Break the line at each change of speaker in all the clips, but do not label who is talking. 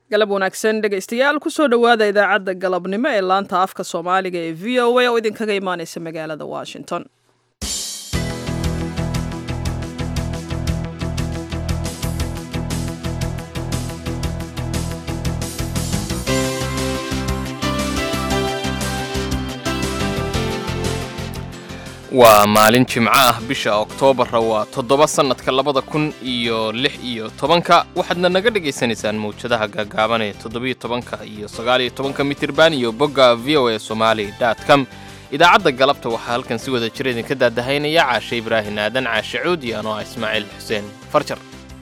galab wanaagsan dhegaystayaal kusoo dhowaada idaacadda galabnimo ee laanta afka soomaaliga ee v o a oo idinkaga imaaneysa magaalada washington
waa maalin jimco ah bisha oktoobarra waa toddoba sannadka labada kun iyo lix iyo tobanka waxaadna naga dhagaysanaysaan mawjadaha gaagaaban ee toddobiyo tobanka iyo sagaaliyo tobanka mitirban iyo bogga v o a somali dot com idaacadda galabta waxaa halkan si wada jir idinka daadahaynaya caashe ibraahin aadan caashe cuud iyo anoo ah ismaaciil xuseen farjar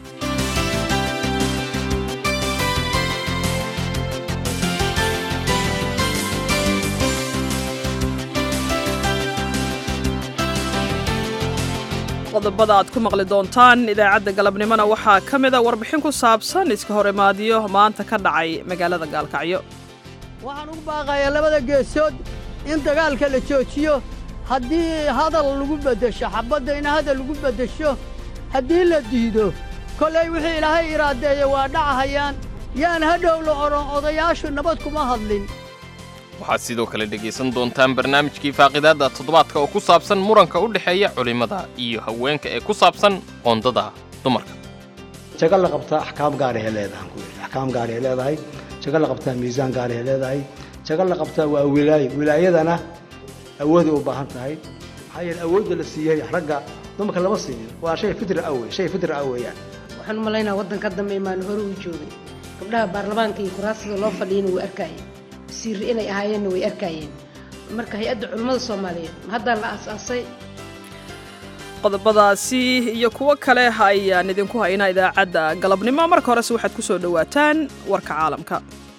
qodobada aad ku maqli doontaan idaacadda galabnimona waxaa ka mida warbixin ku saabsan iska hor imaadiyo maanta ka dhacay magaalada gaalkacyo
waxaan ugu baaqayaa labada geesood in dagaalka la joojiyo haddii hadal lagu beddesho xabbadda in hadal lagu beddesho haddii la diido kollay wixii ilaahay iraadeeya waa dhacahayaan yaan hadhow la odhan odayaashu nabad kuma hadlin
waxaad sidoo kale dhegaysan doontaan barnaamijkii faaqidaadda toddobaadka oo ku saabsan muranka u dhexeeya culimmada iyo haweenka ee ku saabsan qoondada dumarka
jago la qabtaa axkaam gaarahay leedahay ku yidhi axkaam gaarahay leedahay jago la qabtaa miisaan gaarahay leedahay jago la qabtaa waa wilaayo wilaayadana awooday u baahan tahay maxaa yeele awoodda la siiyey ragga dumarka lama siinin waa shay fitra awey shay fitra ah weeyaan
waxaan u malaynaa waddanka dambe imaan hore uu joogay gabdhaha baarlamaanka iyo kuraasida loo fadhiyana wuu arkaya siiri inay ahaayeenna way arkaayeen marka hay-adda culimmada soomaaliyeed haddaa la aas-aasay
qodobadaasi iyo kuwo kale ayaan idinku haynaa idaacadda galabnimo marka horese waxaad ku soo dhowaataan warka caalamka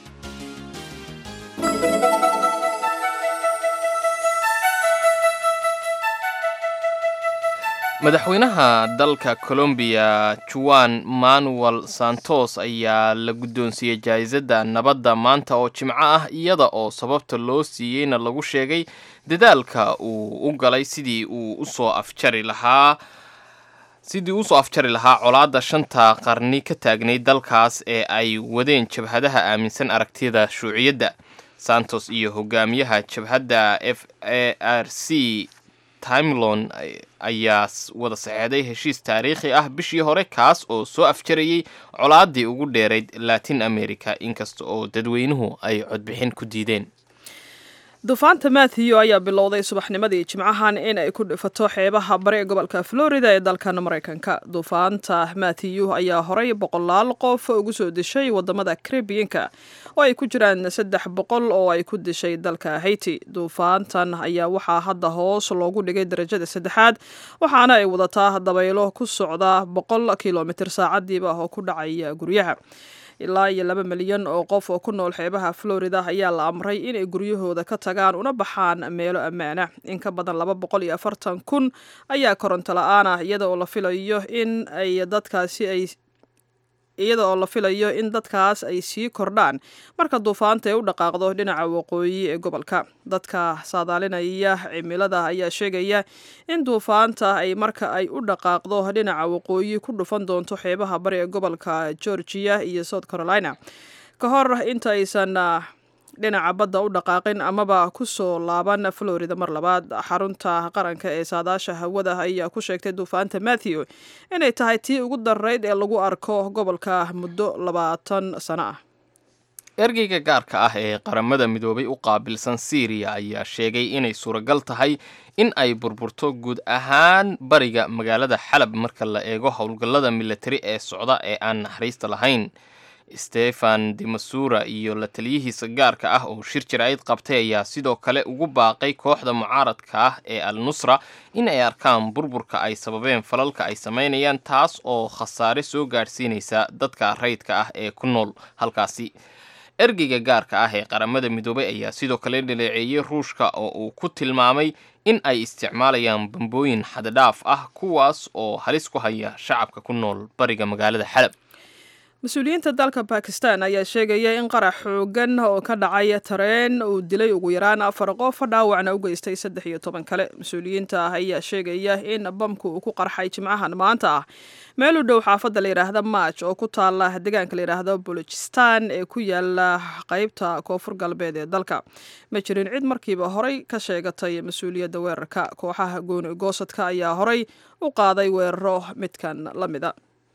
madaxweynaha dalka colombiya juan manuel santos ayaa la guddoonsiiyey jaa'isadda nabadda maanta oo jimco ah iyada oo sababta loo siiyeyna lagu sheegay dadaalka uu u galay sidii uu usoo afjari lahaa sidii usoo afjari lahaa colaadda shanta qarni ka taagnay dalkaas ee ay wadeen jabhadaha aaminsan aragtiyada shuuciyadda santos iyo hogaamiyaha jabhadda f a r c timelon ayaa wada saxeeday heshiis taariikhi ah bishii hore kaas oo soo afjarayay colaaddii ugu dheerayd latin america inkasta oo dadweynuhu ay codbixin ku diideen
duufaanta matthew ayaa bilowday subaxnimadii jimcahan in ay ku dhifato xeebaha bari ee gobolka florida ee dalkan maraykanka duufaanta matthew ayaa horay boqolaal qof ugu soo dishay wadamada caribiyanka oo ay ku jiraan saddex boqol oo ay ku dishay dalka haiti duufaantan ayaa waxaa hadda hoos loogu dhigay darajada saddexaad waxaana ay wadataa dabaylo ku socda boqol kilomitir saacadiiba oo ku dhacaya guryaha ilaa iyo laba milyan oo qof oo ku nool xeebaha florida ayaa la amray inay guryahooda ka tagaan una baxaan meelo ammaana in ka badan laba boqol iyo afartan kun ayaa koronto la-aan ah iyada oo la filayo in ay dadkaasi ay iyada oo la filayo in dadkaas ay sii kordhaan marka duufaanta ay u dhaqaaqdo dhinaca waqooyi ee gobolka dadka saadaalinaya cimilada ayaa sheegaya in duufaanta ay marka ay u dhaqaaqdo dhinaca waqooyi ku dhufan doonto xeebaha bari ee gobolka georgia iyo south carolina ka hor inta aysan dhinaca badda u dhaqaaqin amaba ku soo laaban florida mar labaad xarunta qaranka ee saadaasha hawada ayaa ku sheegtay duufaanta matthew inay tahay tii ugu darayd ee lagu arko gobolka muddo labaatan sano ah
ergeyga gaarka ah ee qaramada midoobay u qaabilsan syriya ayaa sheegay inay suuragal tahay in ay burburto guud ahaan bariga magaalada xalab marka la eego howlgallada milatari ee socda ee aan naxariista lahayn stefan demasura iyo la taliyihiisa gaarka ah oo shir jiraa'id qabtay ayaa sidoo kale ugu baaqay kooxda mucaaradka ah ee al nusra in ay arkaan burburka ay sababeen falalka ay samaynayaan taas oo khasaare soo gaadhsiinaysa dadka rayidka ah ee ku nool halkaasi ergeyga gaarka ah ee qaramada midoobay ayaa sidoo kale dhaleeceeyey ruushka oo uu ku tilmaamay in ay isticmaalayaan bambooyin xaddadhaaf ah kuwaas oo halis ku haya shacabka ku nool bariga magaalada xalab
mas-uuliyiinta dalka bakistan ayaa sheegaya in qarax xoogan oo ka dhacay tareen uu dilay ugu yaraan afar qof dhaawacna u geystay saddex iyo toban kale mas-uuliyiinta ah ayaa sheegaya in bamku uu ku qarxay jimcahan maanta ah meel u dhow xaafadda la yidhaahda maaj oo ku taala deegaanka la yidhaahdo bulujistan ee ku yaala qeybta koonfur galbeed ee dalka ma jirin cid markiiba horey ka sheegatay mas-uuliyadda weerarka kooxaha gooni goosadka ayaa horey u qaaday weeraro midkan la mida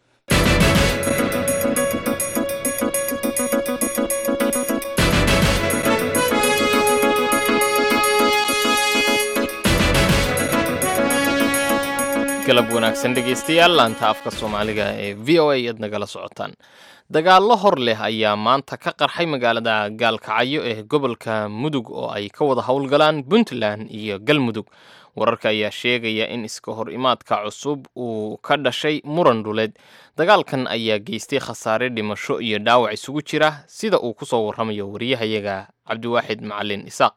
galab wanaagsan dhegaystayaal laanta afka soomaaliga ee v o a aad nagala socotaan dagaallo hor leh ayaa maanta ka qarxay magaalada gaalkacyo ee gobolka mudug oo ay ka wada howlgalaan puntland iyo galmudug wararka ayaa sheegaya in iska hor imaadka cusub uu ka dhashay muran dhuleed dagaalkan ayaa geystay khasaare dhimasho iyo dhaawac isugu jira sida uu ku soo warramayo wariyahayaga cabdiwaaxid macalin isaaq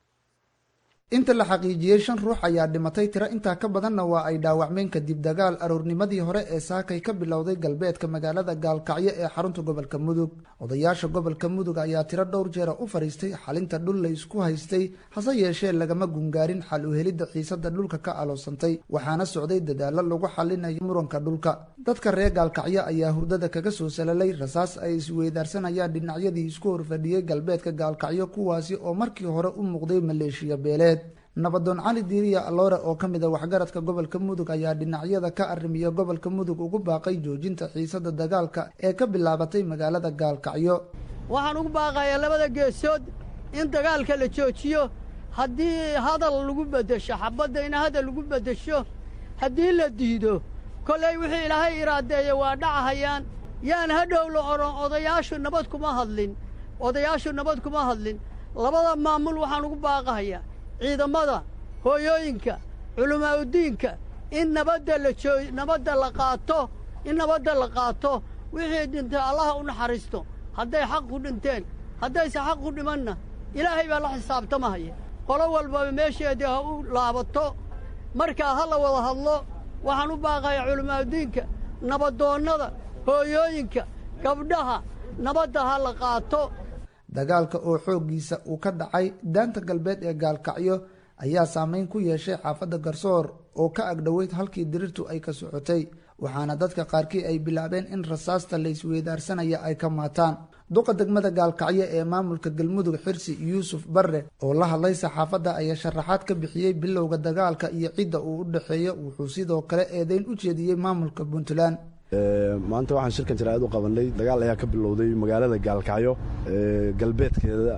inta la xaqiijiyey shan ruux ayaa dhimatay tiro intaa ka badanna waa ay dhaawacmeen kadib dagaal aroornimadii hore ee saakay ka bilowday galbeedka magaalada gaalkacyo ee xarunta gobolka mudug odayaasha gobolka mudug ayaa tiro dhowr jeera u fadhiistay xalinta dhul la isku haystay hase yeeshee lagama gungaarin xal u helidda xiisada dhulka ka aloosantay waxaana socday dadaallo lagu xalinayo muranka dhulka dadka reer gaalkacyo ayaa hurdada kaga soo salalay rasaas ay isweydaarsanayaan dhinacyadii isku horfadhiyey galbeedka gaalkacyo kuwaasi oo markii hore u muuqday maleeshiya beeleed nabadoon cali diiriya aloore oo ka mid a waxgaradka gobolka mudug ayaa dhinacyada ka arrimiya gobolka mudug ugu baaqay joojinta xiisada dagaalka ee ka bilaabatay magaalada gaalkacyo
waxaan ugu baaqayaa labada geesood in dagaalka la joojiyo haddii hadal lagu beddesho xabadda in hadal lagu beddesho haddii la diido kollay wixii ilaahay iraadeeya waa dhacahayaan yaan hadhow la odhan odayaashu nabad kuma hadlin odayaashu nabad kuma hadlin labada maamul waxaan ugu baaqahayaa ciidamada hooyooyinka culimaa'udiinka in nabadda la joo nabadda la qaato in nabadda la qaato wixii dhintay allaha u naxariisto hadday xaq ku dhinteen haddayse xaq ku dhimanna ilaahay baa la xisaabtamahaya qolo walbaba meesheedii ha u laabato markaa ha la wada hadlo waxaan u baaqayaa culimaa'udiinka nabadoonnada hooyooyinka gabdhaha nabadda ha la qaato
dagaalka oo xooggiisa uu ka dhacay daanta galbeed ee gaalkacyo ayaa saameyn ku yeeshay xaafadda garsoor oo ka agdhoweyd halkii dirirtu ay ka socotay waxaana dadka qaarkii ay bilaabeen in rasaasta la isweydaarsanaya ay ka maataan duqa degmada gaalkacyo ee maamulka galmudug xirsi yuusuf barre oo la hadlay saxaafadda ayaa sharaxaad ka bixiyey bilowga dagaalka iyo cidda uu u dhexeeyo wuxuu sidoo kale eedeyn u jeediyey maamulka puntland
maanta waxaan shirkan jaraa'id u qabanay dagaal ayaa ka bilowday magaalada gaalkacyo galbeedkeeda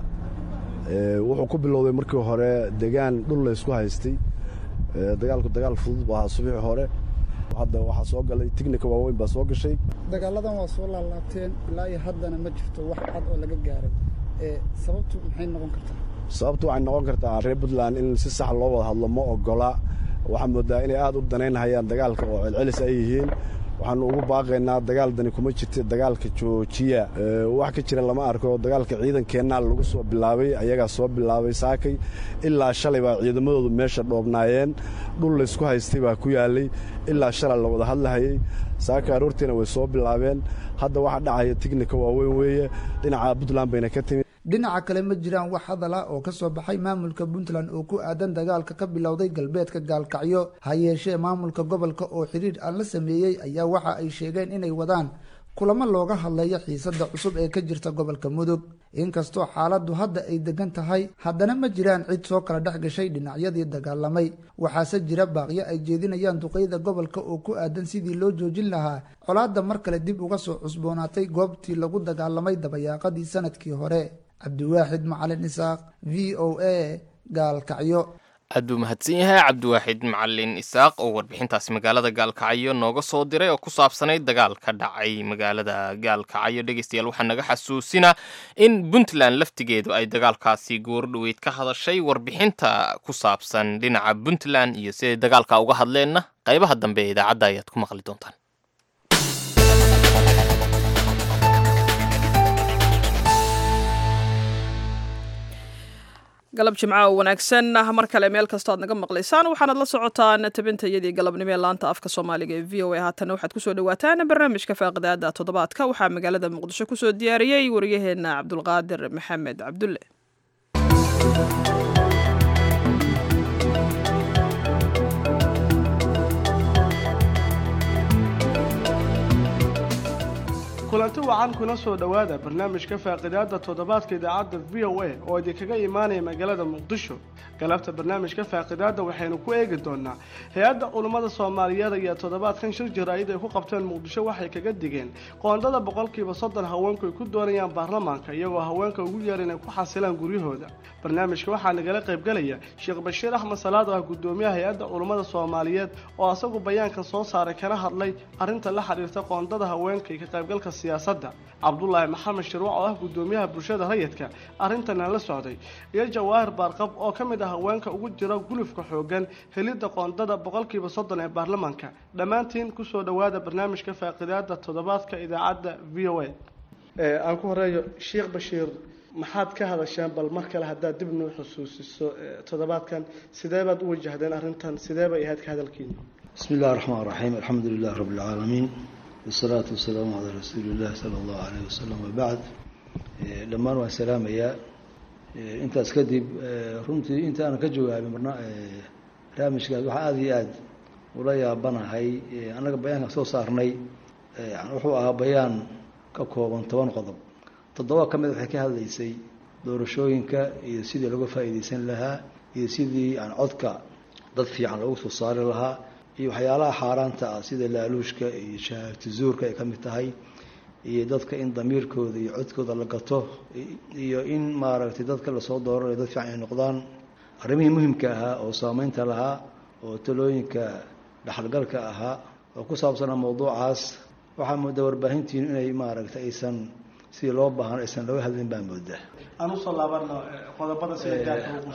wuxuu ku bilowday markii hore degaan dhul la ysku haystay dagaalku dagaal fudud bu ahaa subiixi hore hadda waxaa soo galay tignika waaweyn baa soo gashay
dagaaladan waa soo laalaabteen ilaa iyo haddana ma jirto wax cad oo laga gaaray sababtu maxay noqon kartaa
sababtu waxay noqon kartaa reer puntland in si sax loo wada hadlo ma ogola waxaa moodaa inay aad u danaynhayaan dagaalka oo celcelis ay yihiin waxaanu ugu baaqaynaa dagaal dani kuma jirta dagaalka joojiya wax ka jira lama arko dagaalka ciidankeenna lagu soo bilaabay ayagaa soo bilaabay saakay ilaa shalay baa ciidamadoodu meesha dhoobnaayeen dhul laysku haystay baa ku yaalay ilaa shalay la wada hadlahayey saaka aroortiina way soo bilaabeen hadda waxa dhacaya tignika waaweyn weeye dhinaca puntland bayna ka timid
dhinaca kale ma jiraan wax hadal ah oo ka soo baxay maamulka puntland oo ku aadan dagaalka ka bilowday galbeedka gaalkacyo ha yeeshee maamulka gobolka oo xidhiir aan la sameeyey ayaa waxa ay sheegeen inay wadaan kulamo looga hadlayo xiisadda cusub ee ka jirta gobolka mudug inkastoo xaaladdu hadda ay degan tahay haddana ma jiraan cid soo kala dhex gashay dhinacyadii dagaalamay waxaase jira baaqyo ay jeedinayaan duqeyda gobolka oo ku aadan sidii loo joojin lahaa colaadda mar kale dib uga soo cusboonaatay goobtii lagu dagaalamay dabayaaqadii sanadkii hore cabdiwaaxid macalin isaaq v o a gaalkacyo
aad buu mahadsan yahay cabdiwaaxid macalin isaaq oo warbixintaasi magaalada gaalkacyo nooga soo diray oo ku saabsanayd dagaal ka dhacay magaalada gaalkacyo dhegeystayaal waxaa naga xasuusinaa in puntland laftigeedu ay dagaalkaasi goordhoweyd ka hadashay warbixinta ku saabsan dhinaca puntland iyo siday dagaalka uga hadleenna qaybaha dambe ee idaacadda ayaad ku maqli doontaan
galab jimca oo wanaagsan mar kale meel kastoo aad naga maqlaysaan waxaanad la socotaan tabintayadii galabnimo ee laanta afka soomaaliga ee v o a haatana waxaad kusoo dhawaataan barnaamijka faaqidaada toddobaadka waxaa magaalada muqdisho kusoo diyaariyey waryaheena cabdulqaadir maxamed cabdulle
kulanti wacan kuna soo dhowaada barnaamijka faaqidaada toddobaadka idaacadda v o a oo idinkaga imaanaya magaalada muqdisho galabta barnaamijka faaqidaada waxaynu ku eegi doonaa hay-adda culummada soomaaliyeed ayaa toddobaadkan shir jaraa'id ay ku qabteen muqdisho waxay kaga digeen qoondada boqolkiiba soddon haweenku ay ku doonayaan baarlamaanka iyagoo haweenka ugu yeer inay ku xasilaan guryahooda barnaamijka waxaa nagala qaybgalaya sheekh bashiir axmed salaad oo ah gudoomiyaha hay-adda culummada soomaaliyeed oo asagu bayaankan soo saaray kana hadlay arrinta la xiriirta qoondada haweenka iyo ka qaybgalka siyaasadda cabdulaahi maxamed shirwac oo ah gudoomiyaha bulshada rayidka arrintana la socday iyo jawaahir baarqab oo ka mid ah haweenka ugu jira gulufka xoogan helidda qoondada boqolkiiba soddon ee baarlamaanka dhammaantiin kusoo dhowaada barnaamijka faaqidaada toddobaadka idaacadda v o a aan ku horeeyo sheekh bashiir maxaad ka hadasheen bal mar kale haddaad dib noo xusuusiso toddobaadkan sidee baad u wajahdeen arrintan sidee bay ahayd ka hadalkiina
bismi illahi raxmaan raxiim alxamdu lilah rabbi alcaalamiin wasalaatu wasalaamu calaa rasuuli illahi sala allahu alayh wasalam wabacd dhammaan waan salaamayaa intaas kadib runtii inta aanan ka jawaabin barnaamijkaas waxaa aada iyo aada ula yaabanahay annaga bayaanka soo saarnay wuxuu ahaa bayaan ka kooban toban qodob toddoba ka mid waxay ka hadlaysay doorashooyinka iyo sidii laga faa'iidaysan lahaa iyo sidii aan codka dad fiican loogu soo saari lahaa iyo waxyaalaha xaaraanta ah sida laaluushka iyo shahaagti zuurka ay ka mid tahay iyo dadka in damiirkooda iyo codkooda la gato iyo in maaragtay dadka lasoo dooranayo dad fiican ay noqdaan arrimihii muhimka ahaa oo saameynta lahaa oo talooyinka dhexalgalka ahaa oo ku saabsanaa mawduucaas waxaa moodaa warbaahintiinu inay maaragtay aysan sidii loo baahan aysan looga hadlin baa moodaa
aan usoo laabano qodobada sida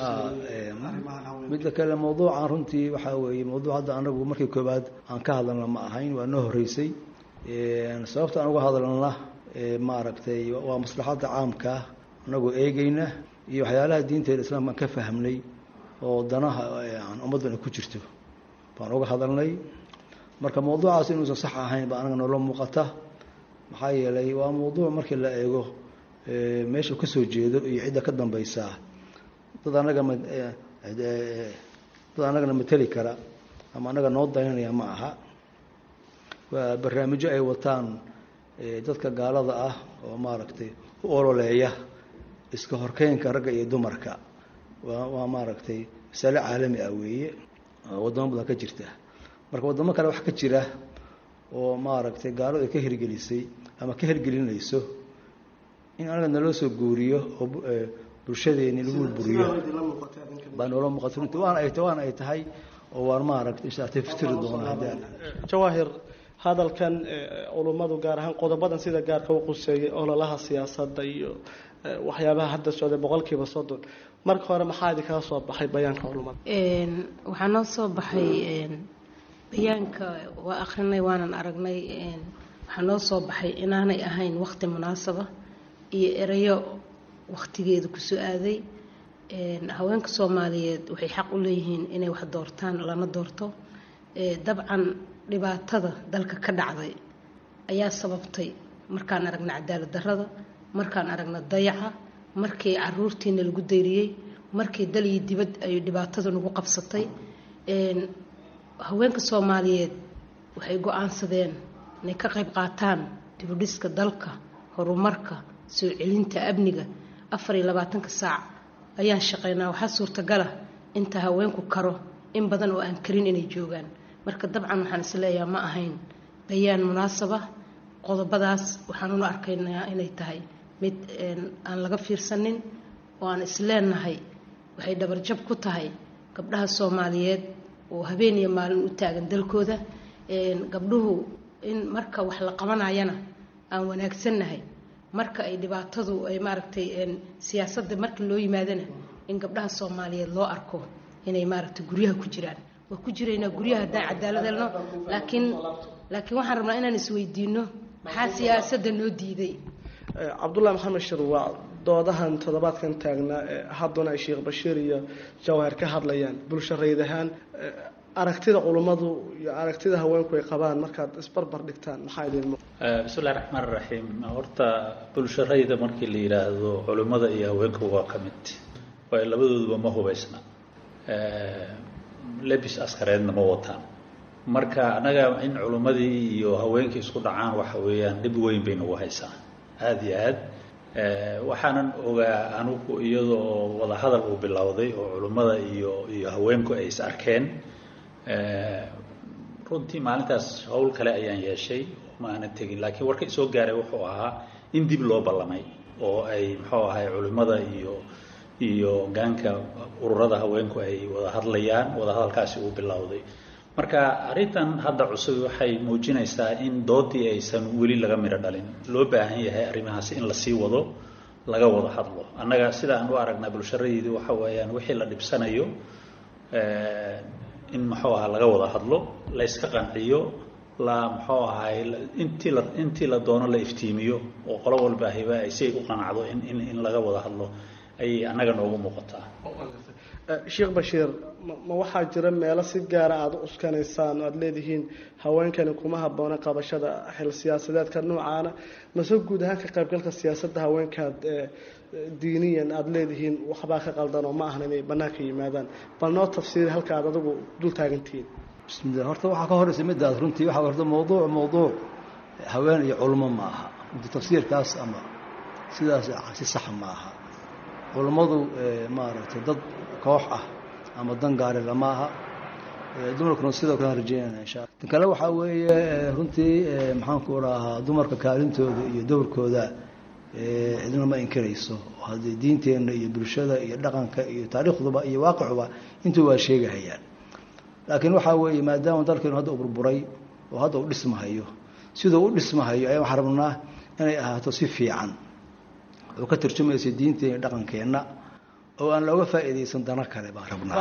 midda kale mawduucan runtii waxaa weeye mawduuc hadda anagu markii koobaad aan ka hadalna ma ahayn waa noo horeysay sababta aan uga hadalna maaragtay waa maslaxadda caamkaa anagoo eegeyna iyo waxyaalaha diinteeda islaamka aan ka fahmnay oo danaha aan ummaddan ku jirto baan uga hadalnay marka mawduucaas inuusan sax ahayn baa anaga noola muuqata maxaa yeelay waa mawduuc markii la eego meesha kasoo jeedo iyo cidda ka dambaysaa dad anaga dad anagana mateli kara ama anaga noo daynanaya ma aha waa barnaamijyo ay wataan dadka gaalada ah oo maaragtay u ololeeya iska horkeynka ragga iyo dumarka waa waa maaragtay masale caalami ah weeye waddamo badan ka jirta marka waddamo kale wax ka jira oo maaragtay gaaladu ay ka hirgelisay ama ka hirgelinayso in anaga naloo soo guuriyo oo bulshadeeni lagu buriyo baa noola muuqata runtii waana ay waana ay tahay oo waan maaragtay insha taftiri doona haddaan
jawaahir hadalkan culummadu gaar ahaan qodobadan sida gaarka u quseeyay ololaha siyaasadda iyo waxyaabaha hadda socday boqolkiiba soddon marka hore maxaa idinkaga soo baxay bayaanka culummada
waxaa noo soo baxay bayaanka waa akrinay waanan aragnay waxaa noo soo baxay inaanay ahayn waqti munaasaba iyo erayo waqtigeeda kusoo aaday haweenka soomaaliyeed waxay xaq u leeyihiin inay wax doortaan lana doorto dabcan dhibaatada dalka ka dhacday ayaa sababtay markaan aragna cadaalad darrada markaan aragna dayaca markii caruurtiina lagu dayriyey markii dal iyo dibad ay dhibaatada nagu qabsatay haweenka soomaaliyeed waxay go-aansadeen inay ka qayb qaataan dibudhiska dalka horumarka soo celinta amniga afar iyo labaatanka saac ayaan shaqeynaa waxaa suurtagala inta haweenku karo in badan oo aan karin inay joogaan marka dabcan waxaan isleeyaha ma ahayn bayaan munaasaba qodobadaas waxaan ula arkaynaa inay tahay mid aan laga fiirsanin oo aan isleenahay waxay dhabarjab ku tahay gabdhaha soomaaliyeed oo habeen iyo maalin u taagan dalkooda gabdhuhu in marka wax la qabanayana aan wanaagsannahay marka ay dhibaatadu ay maaragtay siyaasadda marka loo yimaadana in gabdhaha soomaaliyeed loo arko inay maaragtay guryaha ku jiraan waa ku jiraynaa guryaha haddaan cadaalad helno laakiin laakiin waxaan rabnaa inaan isweydiino maxaa siyaasadda noo diiday
cabdullahi maxamed shir waa doodahan toddobaadkan taagnaa hadduna ay sheekh bashiir iyo jawahir ka hadlayaan bulsho rayd ahaan aragtida culummadu iyo aragtida haweenku ay qabaan markaad isbarbar dhigtaan maxaa idin
bismillahi raxmaan raxiim horta bulsho rayda markii la yidhaahdo culimmada iyo haweenku waa ka mid waayo labadooduba ma hubaysna lebis askareedna ma wataan marka annaga in culimmadii iyo haweenkii isku dhacaan waxa weeyaan dhib weyn bay nagu haysaa aada iyo aad waxaanan ogaa anugu iyadoo wadahadal uu bilowday oo culimmada iyo iyo haweenku ay is arkeen runtii maalintaas howl kale ayaan yeeshay ma aanan tegin laakiin warka isoo gaaray wuxuu ahaa in dib loo ballamay oo ay muxuu ahay culimmada iyo iyo gaanka ururada haweenku ay wada hadlayaan wadahadalkaasi uu bilowday marka arrintan hadda cusub waxay muujinaysaa in doodii aysan weli laga midho dhalin loo baahan yahay arrimahaasi in lasii wado laga wada hadlo annaga sida aan u aragnaa bulsharadeedii waxa weeyaan wixii la dhibsanayo in muxuu ahaa laga wada hadlo la yska qanciyo la muxuu ahay intii la intii la doono la iftiimiyo oo qolo walba hiba ay si ay u qanacdo in in in laga wada hadlo ayay annaga noogu muuqataa
sheekh bashiir ma waxaa jira meelo si gaara aada u uskanaysaan oo aada leedihiin haweenkani kuma habboona qabashada xil siyaasadeedka noocaana mase guud ahaan ka qaybgalka siyaasadda haweenkaad diiniyan aada leedihiin waxbaa ka qaldan oo ma ahan inay bannaanka yimaadaan bal noo tafsiiri halka aad adigu dul taagantihiin
bismillah horta waxaa ka horeysa midaas runtii waxaa horta mawduuc mawduuc haween iyo culmo ma aha runtii tafsiirkaas ama sidaas si saxa ma aha culummadu maaragtay dad koox ah ama dan gaari lama aha dumarkuna sidoo kale rajeynayna insha alla tan kale waxaa weeye runtii maxaanku rahaa dumarka kaalintooda iyo dowrkooda cidna ma inkirayso haddii diinteenna iyo bulshada iyo dhaqanka iyo taariikhduba iyo waaqicuba intuu waa sheegahayaan laakiin waxaa weeye maadaama dalkeenu hadda u burburay oo hadda u dhismahayo siduu u dhismahayo ayaan waxaan rabnaa inay ahaato si fiican oo ka tarjumaysa diinteena dhaqankeenna oo aan looga faa'iidaysan dano kale baan rabnaa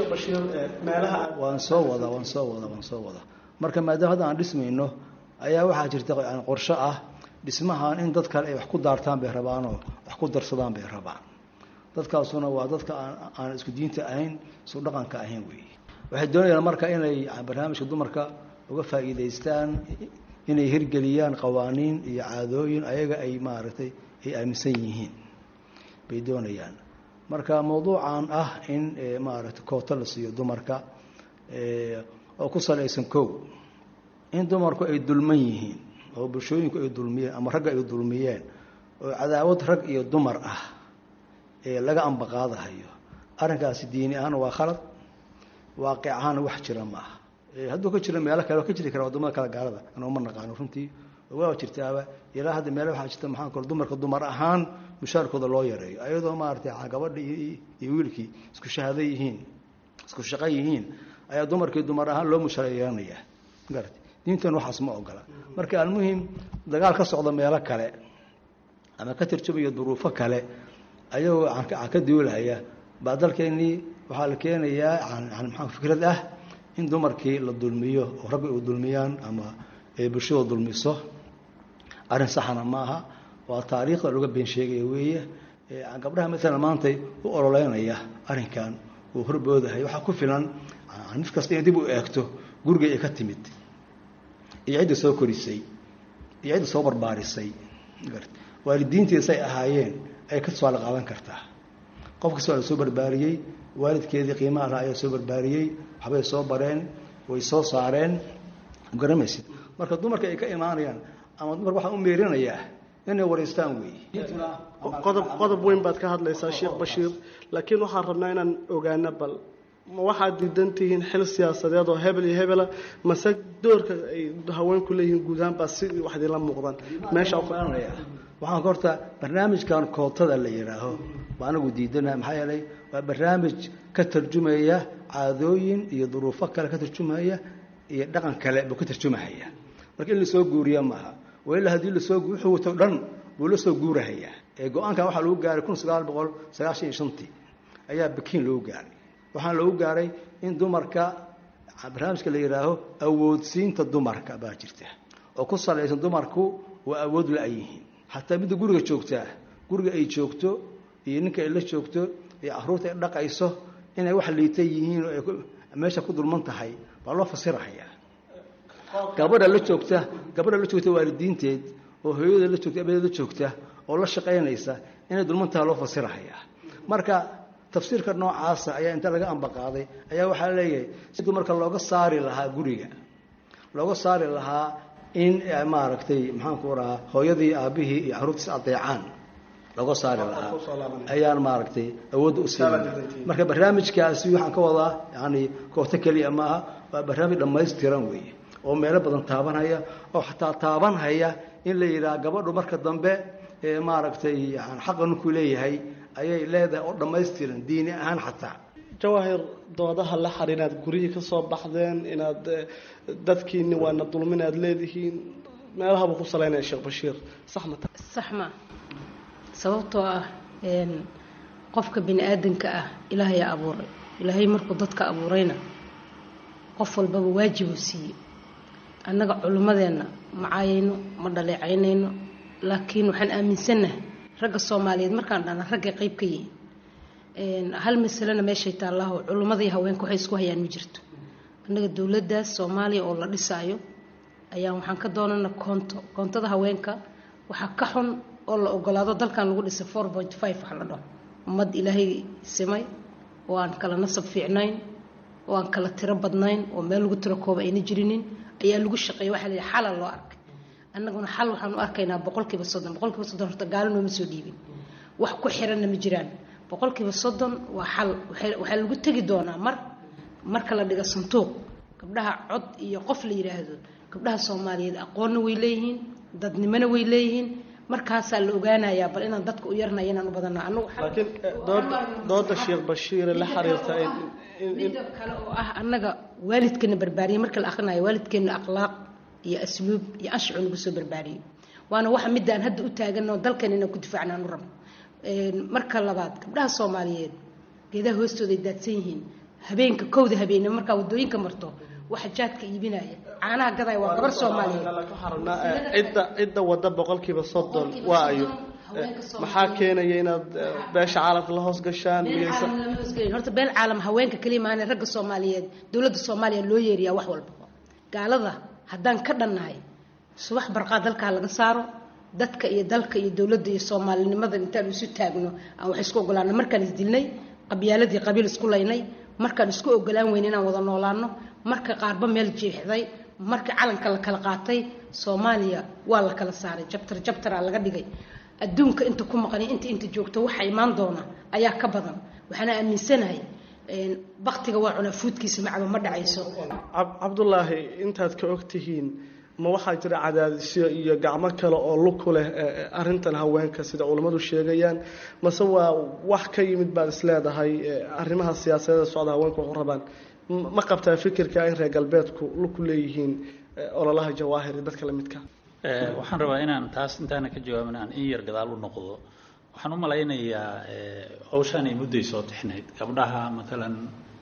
waan soo wada waan soo wada waan soo wada marka maadaama hadda aan dhismayno ayaa waxaa jirta yani qorsho ah dhismahan in dad kale ay wax ku daartaan bay rabaanoo wax ku darsadaan bay rabaan dadkaasuna waa dadka aan isku diinta ahayn isku dhaqanka ahayn weeye waxay doonayaan marka inay barnaamijka dumarka uga faa'iidaystaan inay hirgeliyaan qawaaniin iyo caadooyin ayaga ay maaragtay ay aaminsan yihiin bay doonayaan marka mawduucan ah in maaragtay kooto la siiyo dumarka oo ku salaysan kow in dumarku ay dulman yihiin oo bulshooyinku ay dulmiyeen ama ragga ay dulmiyeen oo cadaawad rag iyo dumar ah ee laga ambaqaadahayo arrinkaasi diini ahaan waa khalad waaqic ahaana wax jira ma aha hadduu ka jiro meelo kale waa ka jiri kara waddamada kale gaalada anoo ma naqaano runtii waa jirtaaba ilaa hadda meele waxaa jirta maxaan kor dumarka dumar ahaan mushaarkooda loo yareeyo ayadoo maaragtay gabadha iyo wiilkii isku shahaado yihiin isku shaqo yihiin ayaa dumarkii dumar ahaan loo mushareeyanaya magarata diintan waxaas ma ogola marka almuhim dagaal ka socda meelo kale ama ka tarjumaya duruufo kale ayagoo ka duulaya baa dalkeennii waxaa la keenayaa maa fikrad ah in dumarkii la dulmiyo oo ragga u dulmiyaan ama ay bulshada dulmiso arrin saxana maaha waa taariikhda looga been sheegaya weeye gabdhaha maalan maantay u ololeynaya arrinkan uu horboodahay waxaa ku filan mid kasta inay dib u eegto gurigay ay ka timid iyo cidda soo korisay iyo cidda soo barbaarisay waalidiintiisay ahaayeen ay ka tusaale qaadan kartaa qof kasta waa la soo barbaariyey waalidkeedii qiimaha laha ayaa soo barbaariyey waxbay soo bareen way soo saareen garamaysid marka dumarka ay ka imaanayaan ama dumarka waxaan u meerinayaa inay wareystaan weeye
qodob qodob weyn baad ka hadlaysaa sheekh bashiir laakiin waxaan rabnaa inaan ogaano bal ma waxaad diidan tihiin xil siyaasadeed oo hebel iyo hebela mase doorka ay haweenku leeyihiin guud ahaan baa si wax idinla muuqdaan meesha
waxaan horta barnaamijkan kootada la yidhaaho waa anagu diidana maxaa yeelay waa barnaamij ka tarjumaya caadooyin iyo duruufo kale ka tarjumaya iyo dhaqan kale buu ka tarjumahaya marka in lasoo guuriya maaha wailaa haddii lasoo wuxuu wato dhan buu la soo guurahayaa ee go-aankan waxaa lagu gaaray kun sagaal boqol sagaashan iyo shantii ayaa bakiin loogu gaaray waxaana loogu gaaray in dumarka barnaamijka la yidhaaho awoodsiinta dumarka baa jirta oo ku salaysan dumarku waa awood la-yihiin xataa midda guriga joogtaa guriga ay joogto iyo ninka ay la joogto iyo caruurta ay dhaqayso inay wax liita yihiin oo ay meesha ku dulman tahay baa loo fasirahayaa gabadha la joogta gabadha la joogta waalidiinteed oo hooyada la joogta abeeda la joogta oo la shaqaynaysa inay dulman tahay loo fasirahayaa marka tafsiirka noocaasa ayaa inta laga ambaqaaday ayaa waxaa leeyahay si dumarka looga saari lahaa guriga looga saari lahaa in maaragtay maxaanku rahaa hooyadii aabihii iyo caruurtiis adeecaan looga saari lahaa ayaan maaragtay awoodda u siinin marka barnaamijkaasi waxaan ka wadaa yani kooto keliya maaha waa barnaamij dhammaystiran weeye oo meelo badan taabanhaya oo xataa taabanhaya in la yidhaha gabadhu marka dambe ee maaragtay yani xaqa ninkuu leeyahay ayay leedahay oo dhammaystiran diini ahaan xataa
jawaahir doodaha la xar inaad guryihii ka soo baxdeen inaad dadkiini waana dulmin aad leedihiin meelahabuu ku salaynaya sheekh bashiir sax ma tahay
sax ma sababtoo ah qofka bini aadanka ah ilaahayaa abuuray ilaahay markuu dadka abuurayna qof walbaba waajibuu siiye annaga culimmadeenna ma caayayno ma dhaleecaynayno laakiin waxaan aaminsannahay ragga soomaaliyeed markaan dhana raggay qayb ka yihiin hal masalena meeshay taallaaho culimmadii haweenka waxay isku hayaan ma jirto annaga dowladdaas soomaaliya oo la dhisaayo ayaa waxaan ka doonana koonto koontada haweenka waxaa ka xun oo la ogolaado dalkan lagu dhisay four point five wax la dhaho ummad ilaahay simay oo aan kala nasab fiicnayn oo aan kala tiro badnayn oo meel lagu tiro kooba ayna jirinin ayaa lagu shaqeeya waxaa la yidhi xala loo arkay annaguna xal waxaan u arkaynaa boqolkiiba soddon boqolkiiba soddon horta gaalo nooma soo dhiibin wax ku xiranna ma jiraan boqolkiiba soddon waa xal waxaa lagu tegi doonaa mar marka la dhigo santuuq gabdhaha cod iyo qof la yidhaahdo gabdhaha soomaaliyeed aqoonna way leeyihiin dadnimona way leeyihiin markaasaa la ogaanayaa bal inaan dadka u yarnaya inaan u badana anagu
laakiin dooda dooda sheekh bashiire la xiriirta
midda kale oo ah annaga waalidkeena barbaariyay marka la akhrinayo waalidkeena akhlaaq iyo asluub iyo anshacu nagu soo barbaariyey waana waxa midaan hadda u taaganoo dalkan inaan ku difaacna aan u rabno marka labaad gabdhaha soomaaliyeed geedaha hoostooda ay daadsan yihiin habeenka kowda habeenimo markaa wadooyinka marto waxa jaadka iibinaya caanaha gadaya waa gabar soomaaliyeed
cidda cidda wadda boqolkiiba soddon waa ayo maxaa keenaya inaad beesha caalamka la hoos gashaan
horta beel caalam haweenka kaliya maahane ragga soomaaliyeed dowladda soomaaliya loo yeeriyaa wax walba gaalada haddaan ka dhannahay subax barqaa dalkaa laga saaro dadka iyo dalka iyo dowladda iyo soomaalinimada intaan isu taagno aan wax isku ogolaano markaan isdilnay qabyaaladii qabiil isku laynay markaan isku ogolaan weyn inaan wada noolaano marka qaarba meel jeexday marka calanka la kala qaatay soomaaliya waa la kala saaray jabtar jabtaraa laga dhigay adduunka inta ku maqani inta inta joogto waxa imaan doona ayaa ka badan waxaana aaminsanahay baktiga waa cunaa fuudkiisa macaba ma dhacayso
cabdulaahi intaad ka og tihiin ma waxaa jira cadaadisyo iyo gacmo kale oo lug ku leh arintan haweenka sida culammadu sheegayaan mase waa wax ka yimid baad isleedahay arrimaha siyaasadeeda socda haweenku waxu rabaan ma qabtaa fikirka in reer galbeedku lug ku leeyihiin ololaha jawaahir iyo dadka lamidka
waxaan rabaa inaan taas intaana ka jawaabin aan in yar gadaal u noqdo waxaan u malaynayaa hawshaanay mudday soo tixnayd gabdhaha matalan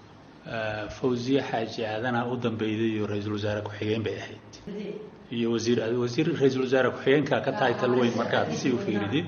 fawziye xaaji aadana u dambeyday iyo ra-iisul wasaare ku-xigeen bay ahayd iyo wasiir wasiir ra-iisul wasaare ku-xigeenka ka tahay talweyn markaad si u fiiridid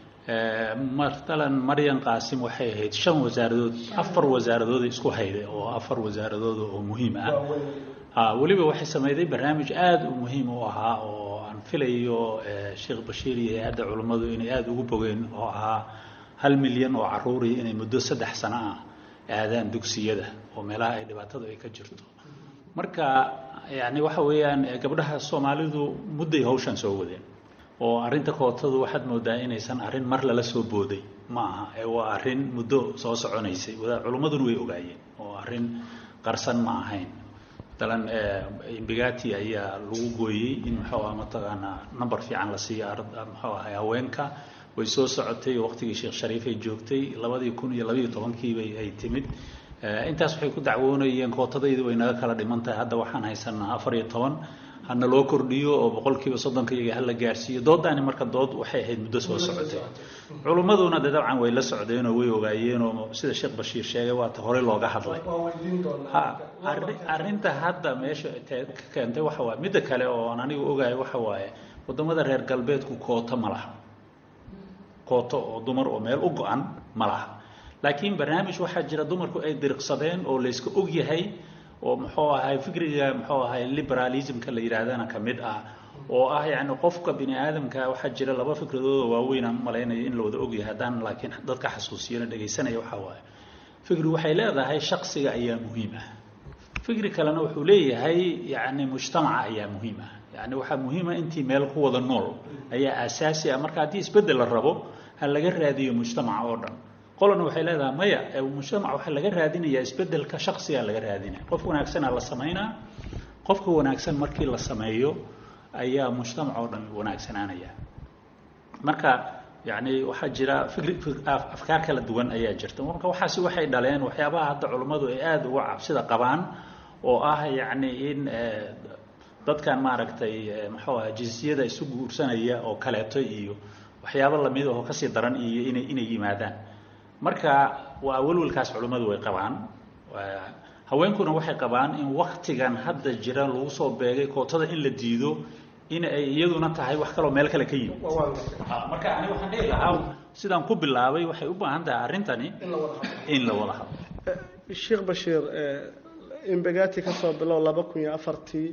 matalan maryan qaasim waxay ahayd shan wasaaradood afar wasaaradood isku hayday oo afar wasaaradood oo muhiim ah weliba waxay sameyday barnaamij aada u muhiim u ahaa oo aan filayo sheekh bashiir iyo hay-adda culummadu inay aada ugu bogeen oo ahaa hal milyan oo caruuri inay muddo saddex sano ah aadaan dugsiyada oo meelaha ay dhibaatadu ay ka jirto marka yani waxa weeyaan gabdhaha soomaalidu mudday hawshan soo wadeen oo arrinta kootadu waxaad moodaa inaysan arrin mar lala soo booday ma aha ee waa arrin muddo soo soconaysay culummaduna way ogaayeen oo arrin qarsan ma ahayn matalan imbigati ayaa lagu gooyey in muxuu ah mataqaanaa number fiican la siiyo muxuu ahay haweenka way soo socotay waqtigii sheekh shariif ay joogtay labadii kun iyo labayo tobankiibay ay timid intaas waxay ku dacwoonayeen kootadaydu way naga kala dhiman tahay hadda waxaan haysanaa afar iyo toban hana loo kordhiyo oo boqolkiiba soddonka iyaga hala gaarsiiyo doodaani marka dood waxay ahayd muddo soo socotay culummaduna de dabcan way la socdeenoo way ogaayeenoo sida sheekh bashiir sheegay waata horey looga hadlay ha arrinta hadda meesha ka keentay waxa waaye midda kale oo aan anigu ogahay waxa waaye waddamada reer galbeedku koota ma laha kooto oo dumar oo meel u go-an ma laha laakiin barnaamij waxaa jira dumarku ay diriqsadeen oo layska og yahay oo muxuu ahay fikriga muxuu ahay liberalismka la yidhaahdana ka mid ah oo ah yacni qofka bini aadamka waxaa jira laba fikradooda waaweyn aan u malaynayo in la wada ogyahay haddaan laakiin dadka xasuusiyana dhegaysanaya waxaa waaye fikri waxay leedahay shaksiga ayaa muhiim ah fikri kalena wuxuu leeyahay yacni mujtamaca ayaa muhiim ah yacni waxaa muhiima intii meel ku wada nool ayaa aasaasi ah marka haddii isbeddel la rabo ha laga raadiyo mujtamaca oo dhan qolana waxay leedahay maya mujtamac waxaa laga raadinayaa isbeddelka shaksigaa laga raadinaya qof wanaagsanaa la samaynaa qofka wanaagsan markii la sameeyo ayaa mujtamac oo dhan wanaagsanaanaya marka yacni waxaa jira fikri afkaar kala duwan ayaa jirta marka waxaasi waxay dhaleen waxyaabaha hadda culummadu ay aada uga cabsida qabaan oo ah yacni in dadkan maaragtay muxuu aha jinsiyada isu guursanaya oo kaleeto iyo waxyaabo lamid ahoo kasii daran iyo inay inay yimaadaan marka waa welwelkaas culimmadu way qabaan haweenkuna waxay qabaan in waktigan hadda jira lagu soo beegay kootada in la diido in ay iyaduna tahay wax kaloo meel kale ka yimid marka ani waxaan dhihi lahaa sidaan ku bilaabay waxay u baahan tahay arrintani in la wada hadlo
sheekh bashiir imbegati kasoo bilow laba kun iyo afartii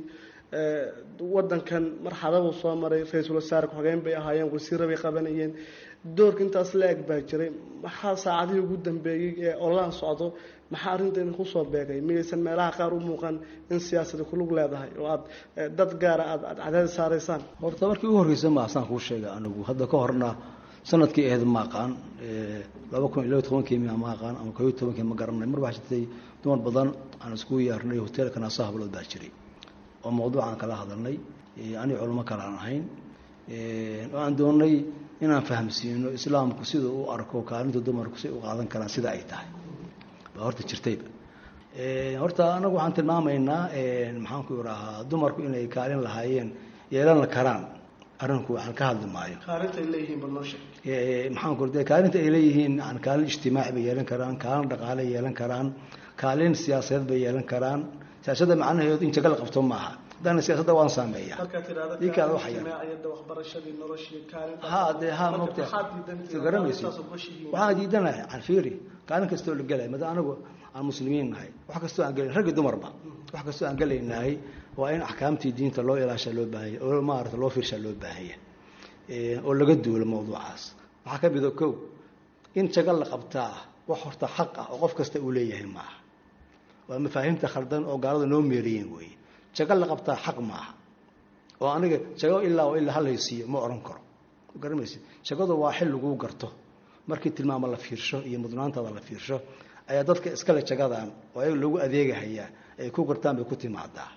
wadankan marxaladuu soo maray ra-iisul wasaare ku-xigeen bay ahaayeen wasiira bay qabanayeen doorka intaas la eg baa jiray maxaa saacadihii ugu dambeeyey ee olaan socdo maxaa arrintan kusoo beegay miyaysan meelaha qaar u muuqan in siyaasada kulug leedahay oo aad dad gaara aad aad cadaadis saaraysaan
horta markii ugu horreysa ma saan kuu sheega anigu hadda ka horna sanadkii ahayd ma aqaan laba kun iyo laba tobankii miya ma aqaan ama koo iyo tobankii ma garanay mar waxaa jirtay dumar badan aan iskugu yeernay hoteelka naaso hablood baa jiray oo mawduucaan kala hadalnay ani culimo kale aan ahayn oo aan doonnay inaan fahamsiino islaamku sida u arko kaalinta dumarku si u qaadan karaan sida ay tahay baa horta jirtayba horta anagu waxaan tilmaamaynaa maxaan ku idhaahaa dumarku inay kaalin lahaayeen yeelan karaan arrinku waxaan ka hadli maayo
kaalinta ay leeyihiin bal noo sheeg
maxaan ku de kaalinta ay leeyihiin yani kaalin ijtimaaci bay yeelan karaan kaalin dhaqaale yeelan karaan kaalin siyaasadeed bay yeelan karaan siyaasadda macnaheedu in jaga la qabto maaha haddana siyaasadda waan saameeya
markaad tidhahdo
Ninkaada waxa yar.
ijtimaaciyadda waxbarashadii noloshii kaalinta
ha dee ha
Marka
mogta
maxaad diidantihiin?
soo garamaysid
Kaalintaas oo goshihiin.
waxaan diidanahay aan fiiri kaalin kastoo la gelay mada anagu aan muslimiin nahay wax kastoo aan gelay raggi dumarba wax kastoo aan gelaynahay waa in axkaamtii diinta loo ilaasha loo baahanya oo maarata loo fiirshaa loo baahanya Eh, oo laga duulo mawduucaas waxaa ka mida kow in jaga la qabtaa wax horta xaq ah oo qof kasta uu leeyahay maaha waa mafaahiimta khaldan oo gaalada noo meeriyeen weeye jago la qabtaa xaq maaha oo aniga jago ilaa oo ilaa halaysiiyo ma oran karo garamaysid jagadu waa xil laguu garto markii tilmaamo la fiirsho iyo mudnaantaada la fiirsho ayaa dadka iskale jagadan oo ayaga loogu adeegahayaa ay ku gartaan bay ku timaadaa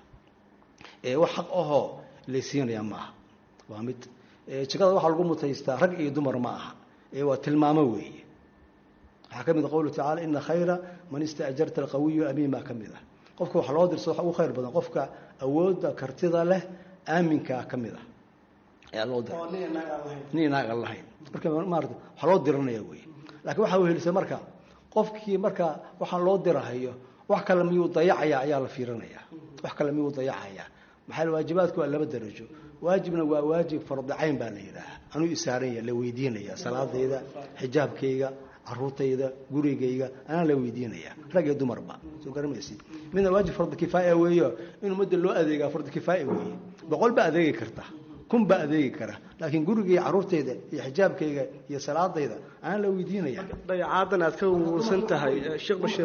ee wax xaq ahoo laysiinayaa maaha waa mid ee jagada waxaa lagu mutaystaa rag iyo dumar ma aha ee waa tilmaamo weeye waxaa ka mid a qowlu tacaala ina khayra man istaajarta alqawiyu amiin baa ka mid ah qofka wax loo dirso waxa ugu khayr badan qofka awoodda kartida leh aaminkaa ka mid ah ayaa loo dira
oo nin inaag aan lahayn
nin inaagan lahayn marka maarata waxaa loo diranaya wey laakiin waxaa wehelisa marka qofkii marka waxaan loo dirahayo wax kale miyuu dayacaya ayaa la fiirinaya wax kale miyuu dayacaya maxaa yeele waajibaadku waa laba darajo waajibna waa waajib fardicayn baa la yidhaaha anuu isaaranya la weydiinaya salaadayda xijaabkayga caruurtayda gurigayga anaa la weydiinaya rag iyo dumarba soo garamaysid midna waajib fardi kifaaya weeyo in ummadda loo adeegaa fardi kifaaya weeye boqol baa adeegi karta kun baa adeegi kara laakiin gurigayga caruurtayda iyo xijaabkayga iyo salaadayda anaa la weydiinaya
dayacaadan aad ka wursan tahay eh, sheekh bashiir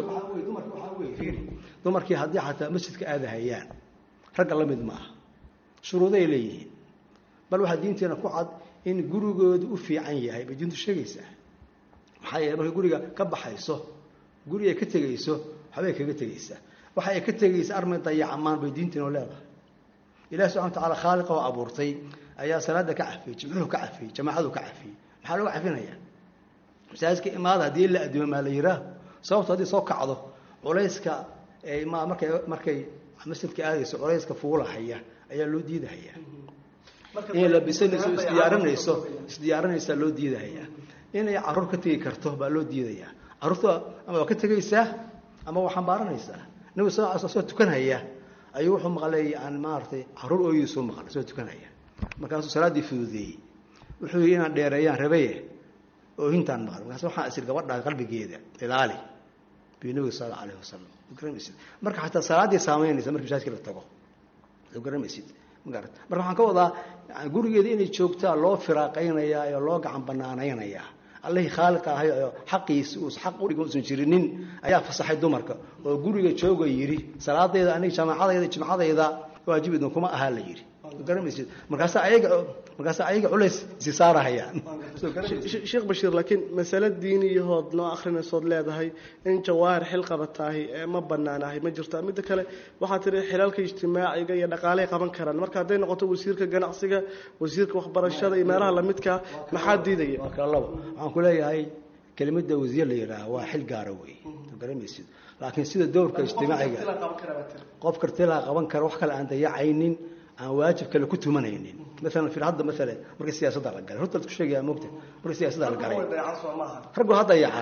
dumarkii haddii xataa masjidka aadahayaan ragga la mid maaha shuruuday leeyihiin bal waxaa diinteena ku cad in gurigoodu u fiican yahay bay diintu sheegaysaa maxaa yeele markay guriga ka baxayso guri ay ka tegayso waxbay kaga tegaysaa waxa ay ka tegaysa armay dayacamaan bay diinteenu leedahay ilahi subxana wa tacaala khaaliqa oo abuurtay ayaa salaada ka cafiyey jimcuhu ka cafiyey jamaacadu ka cafiyey maxaa looga cafinayaa masaajidka imaada haddii la adimo maa la yihaaho sababto haddii soo kacdo culayska ay ma markay markay masjidka aadayso culayska fuulahaya ayaa loo diidahayaa inay labisanayso isdiyaarinayso isdiyaarinaysaa loo diidahayaa inay caruur ka tegi karto baa loo diidayaa caruurta ama waa ka tegaysaa ama waa xambaaranaysaa nabigu sal ly soo tukanhaya ayuu wuxuu maqlay yani maaragtay caruur ooyiisuu maqlay soo tukanhaya markaasuu salaaddii fududeeyey wuxuu yidhi inaan dheereeyaan rabaye oohintaan maqan markaas waxaan isir gabadhaa qalbigeeda ilaali bi nabiga sal alla alayhi wasalam garanaysid marka xataa salaaddii saamaynaysa markii masaajidka la tago soo garanaysid magarat marka waxaan ka wadaa gurigeeda inay joogtaa loo firaaqaynayaa oo loo gacan banaanaynayaa allihii khaaliqa ahay oo xaqiisa uus xaq udhiga uusan jirinin ayaa fasaxay dumarka oo guriga jooga yidhi salaadayda aniga jamaacadayda jimcadayda waajibidna kuma ahaa la yidhi garamaysid markaasa ayaga markaasa ayaga culays isi saarahayaan
sheekh bashiir laakiin masale diiniyahood noo akrinaysood leedahay in jawaahir xil qabataahi ma banaanahay ma jirta midda kale waxaa tiri xilalka ijtimaaciga iyo dhaqaaley qaban karaan marka hadday noqoto wasiirka ganacsiga wasiirka waxbarashada iyo meelaha lamidka maxaa diidaya
labo waxaan ku leeyahay kelimada wasiir la yidhaaha waa xil gaara wey garamaysid laakiin sida dowrka ijtimaaciga qof kartilaa qaban kara wax kale aan dayacaynin aan waajib kale ku tumanaynin maalan fir hadda maala markii siyaasadda la galay horta ku sheegaya mogta markii siyaasadda la galay raggu ha dayacan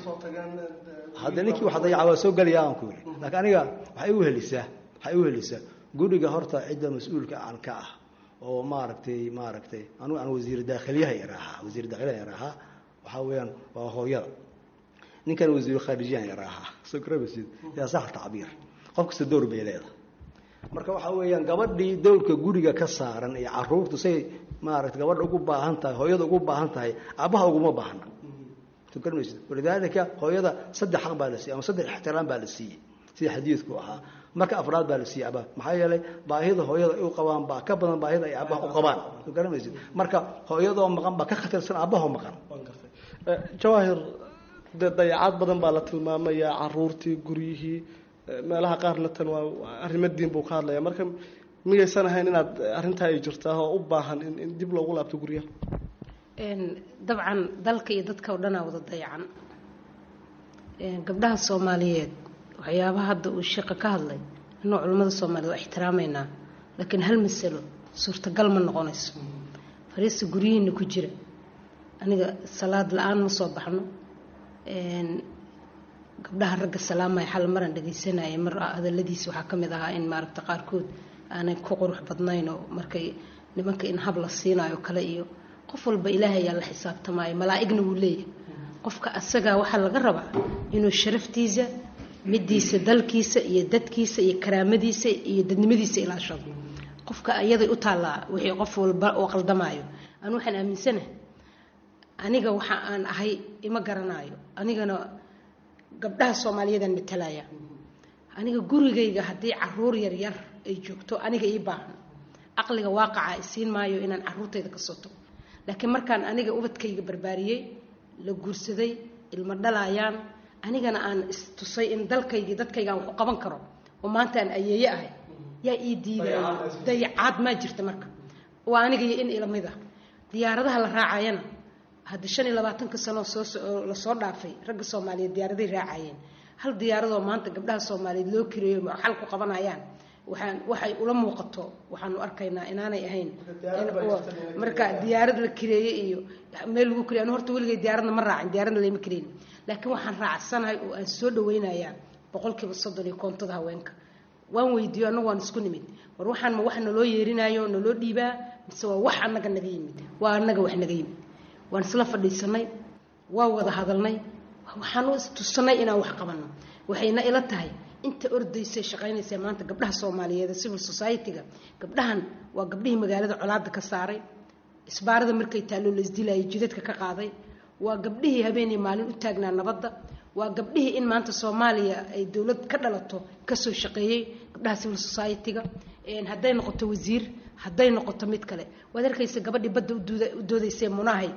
hadda ninkii wax dayaca waa soo gelaya aan ku yidhi laakiin aniga waxay u helisaa waxay u helisaa guriga horta cidda mas-uulka aan ka ah oo maaragtay maaragtay anugu aan wasiir daakhiliyaha yaraahaa wasiir daakhiliyaha yaraahaa waxaa weeyaan waa hooyada ninkan wasiiru khaarijiyahan yaraahaa soo garamaysid yaa sax tacbiir qof kasta dowr bay leedahay marka waxaa weeyaan gabadhii dowlka guriga ka saaran iyo caruurtu say maaragtay gabadha ugu baahan tahay hooyada ugu baahan tahay aabbaha uguma baahna soo garamaysid walidaalika hooyada saddex xaq baa la siiyey ama saddex ixtiraam baa la siiyey sida xadiidku ahaa marka afraad baa la siiyey aabbaha maxaa yeelay baahida hooyada ay u qabaan baa ka badan baahida ay aabbaha u qabaan soo garamaysid marka hooyadoo maqan baa ka khatarsan aabbahoo maqan
jawaahir dee dayacaad badan baa la tilmaamayaa caruurtii guryihii meelaha qaarna tan waa arrimo diin buu ka hadlaya marka miyaysan ahayn inaad arrintaa ay jirtaa oo u baahan in in dib loogu laabto guryaha
dabcan dalka iyo dadka oo dhanaa wada dayacan gabdhaha soomaaliyeed waxyaabaha hadda uu sheeqa ka hadlay inuu culimmada soomaaliyeed waa ixtiraameynaa laakiin hal masalo suurtagal ma noqonayso fariista guryihiina ku jira aniga salaad la-aan ma soo baxno gabdhaha ragga salaamaya xal maran dhagaysanaya mar hadaladiisa waxaa ka mid ahaa in maaragta qaarkood aanay ku qurux badnayn oo markay nimanka in hab la siinayo kale iyo qof walba ilaahay ayaa la xisaabtamaayo malaa'igna wuu leeyahay qofka asagaa waxaa laga rabaa inuu sharaftiisa midiisa dalkiisa iyo dadkiisa iyo karaamadiisa iyo dadnimadiisa ilaashado qofka ayaday u taallaa wixii qof walba oo qaldamaayo anu waxaan aaminsanahay aniga waxa aan ahay ima garanaayo anigana gabdhaha soomaaliyeedaan matalaya aniga gurigayga haddii caruur yaryar ay joogto aniga ii baahan caqliga waaqaca isiin maayo inaan caruurtayda ka soo tago laakiin markaan aniga ubadkayga barbaariyey la guursaday ilmo dhalayaan anigana aan istusay in dalkaygii dadkayga aan wax u qaban karo oo maanta aan ayeeye ahay yaa ii diidaya dayacaad maa jirta marka waa aniga iyo in ilamid ah diyaaradaha la raacayana hadda shan iyo labaatanka sano soo lasoo dhaafay ragga soomaaliyeed diyaaraday raacayeen hal diyaaradoo maanta gabdhaha soomaaliyeed loo kireeyo xal ku qabanayaan waxaan waxay ula muuqato waxaanu arkaynaa inaanay ahayn marka diyaarad la kireeye iyo meel lagu kireey anu horta weligay diyaaradna ma raacin diyaaradna layma kireyn laakiin waxaan raacsanahay oo aan soo dhaweynayaa boqolkiiba soddon iyo koontada haweenka waan weydiiyo annagu waan isku nimid war waxaan ma wax naloo yeerinaayo naloo dhiibaa mise waa wax annaga naga yimid waa annaga wax naga yimid waan isla fadhiisanay waa wada hadalnay waxaanu istusanay inaan wax qabanno waxayna ila tahay inta ordaysay shaqaynaysa maanta gabdhaha soomaaliyeed civil society-ga gabdhahan waa gabdhihii magaalada colaada ka saaray isbaarada markay taalloo laisdilayay jidadka ka qaaday waa gabdhihii habeenii maalin u taagnaa nabadda waa gabdhihii in maanta soomaaliya ay dowlad ka dhalato kasoo shaqeeyey gabdhaha civil society-ga hadday noqoto wasiir hadday noqoto mid kale waad arkaysa gabadhii badda u doodaysee munahayd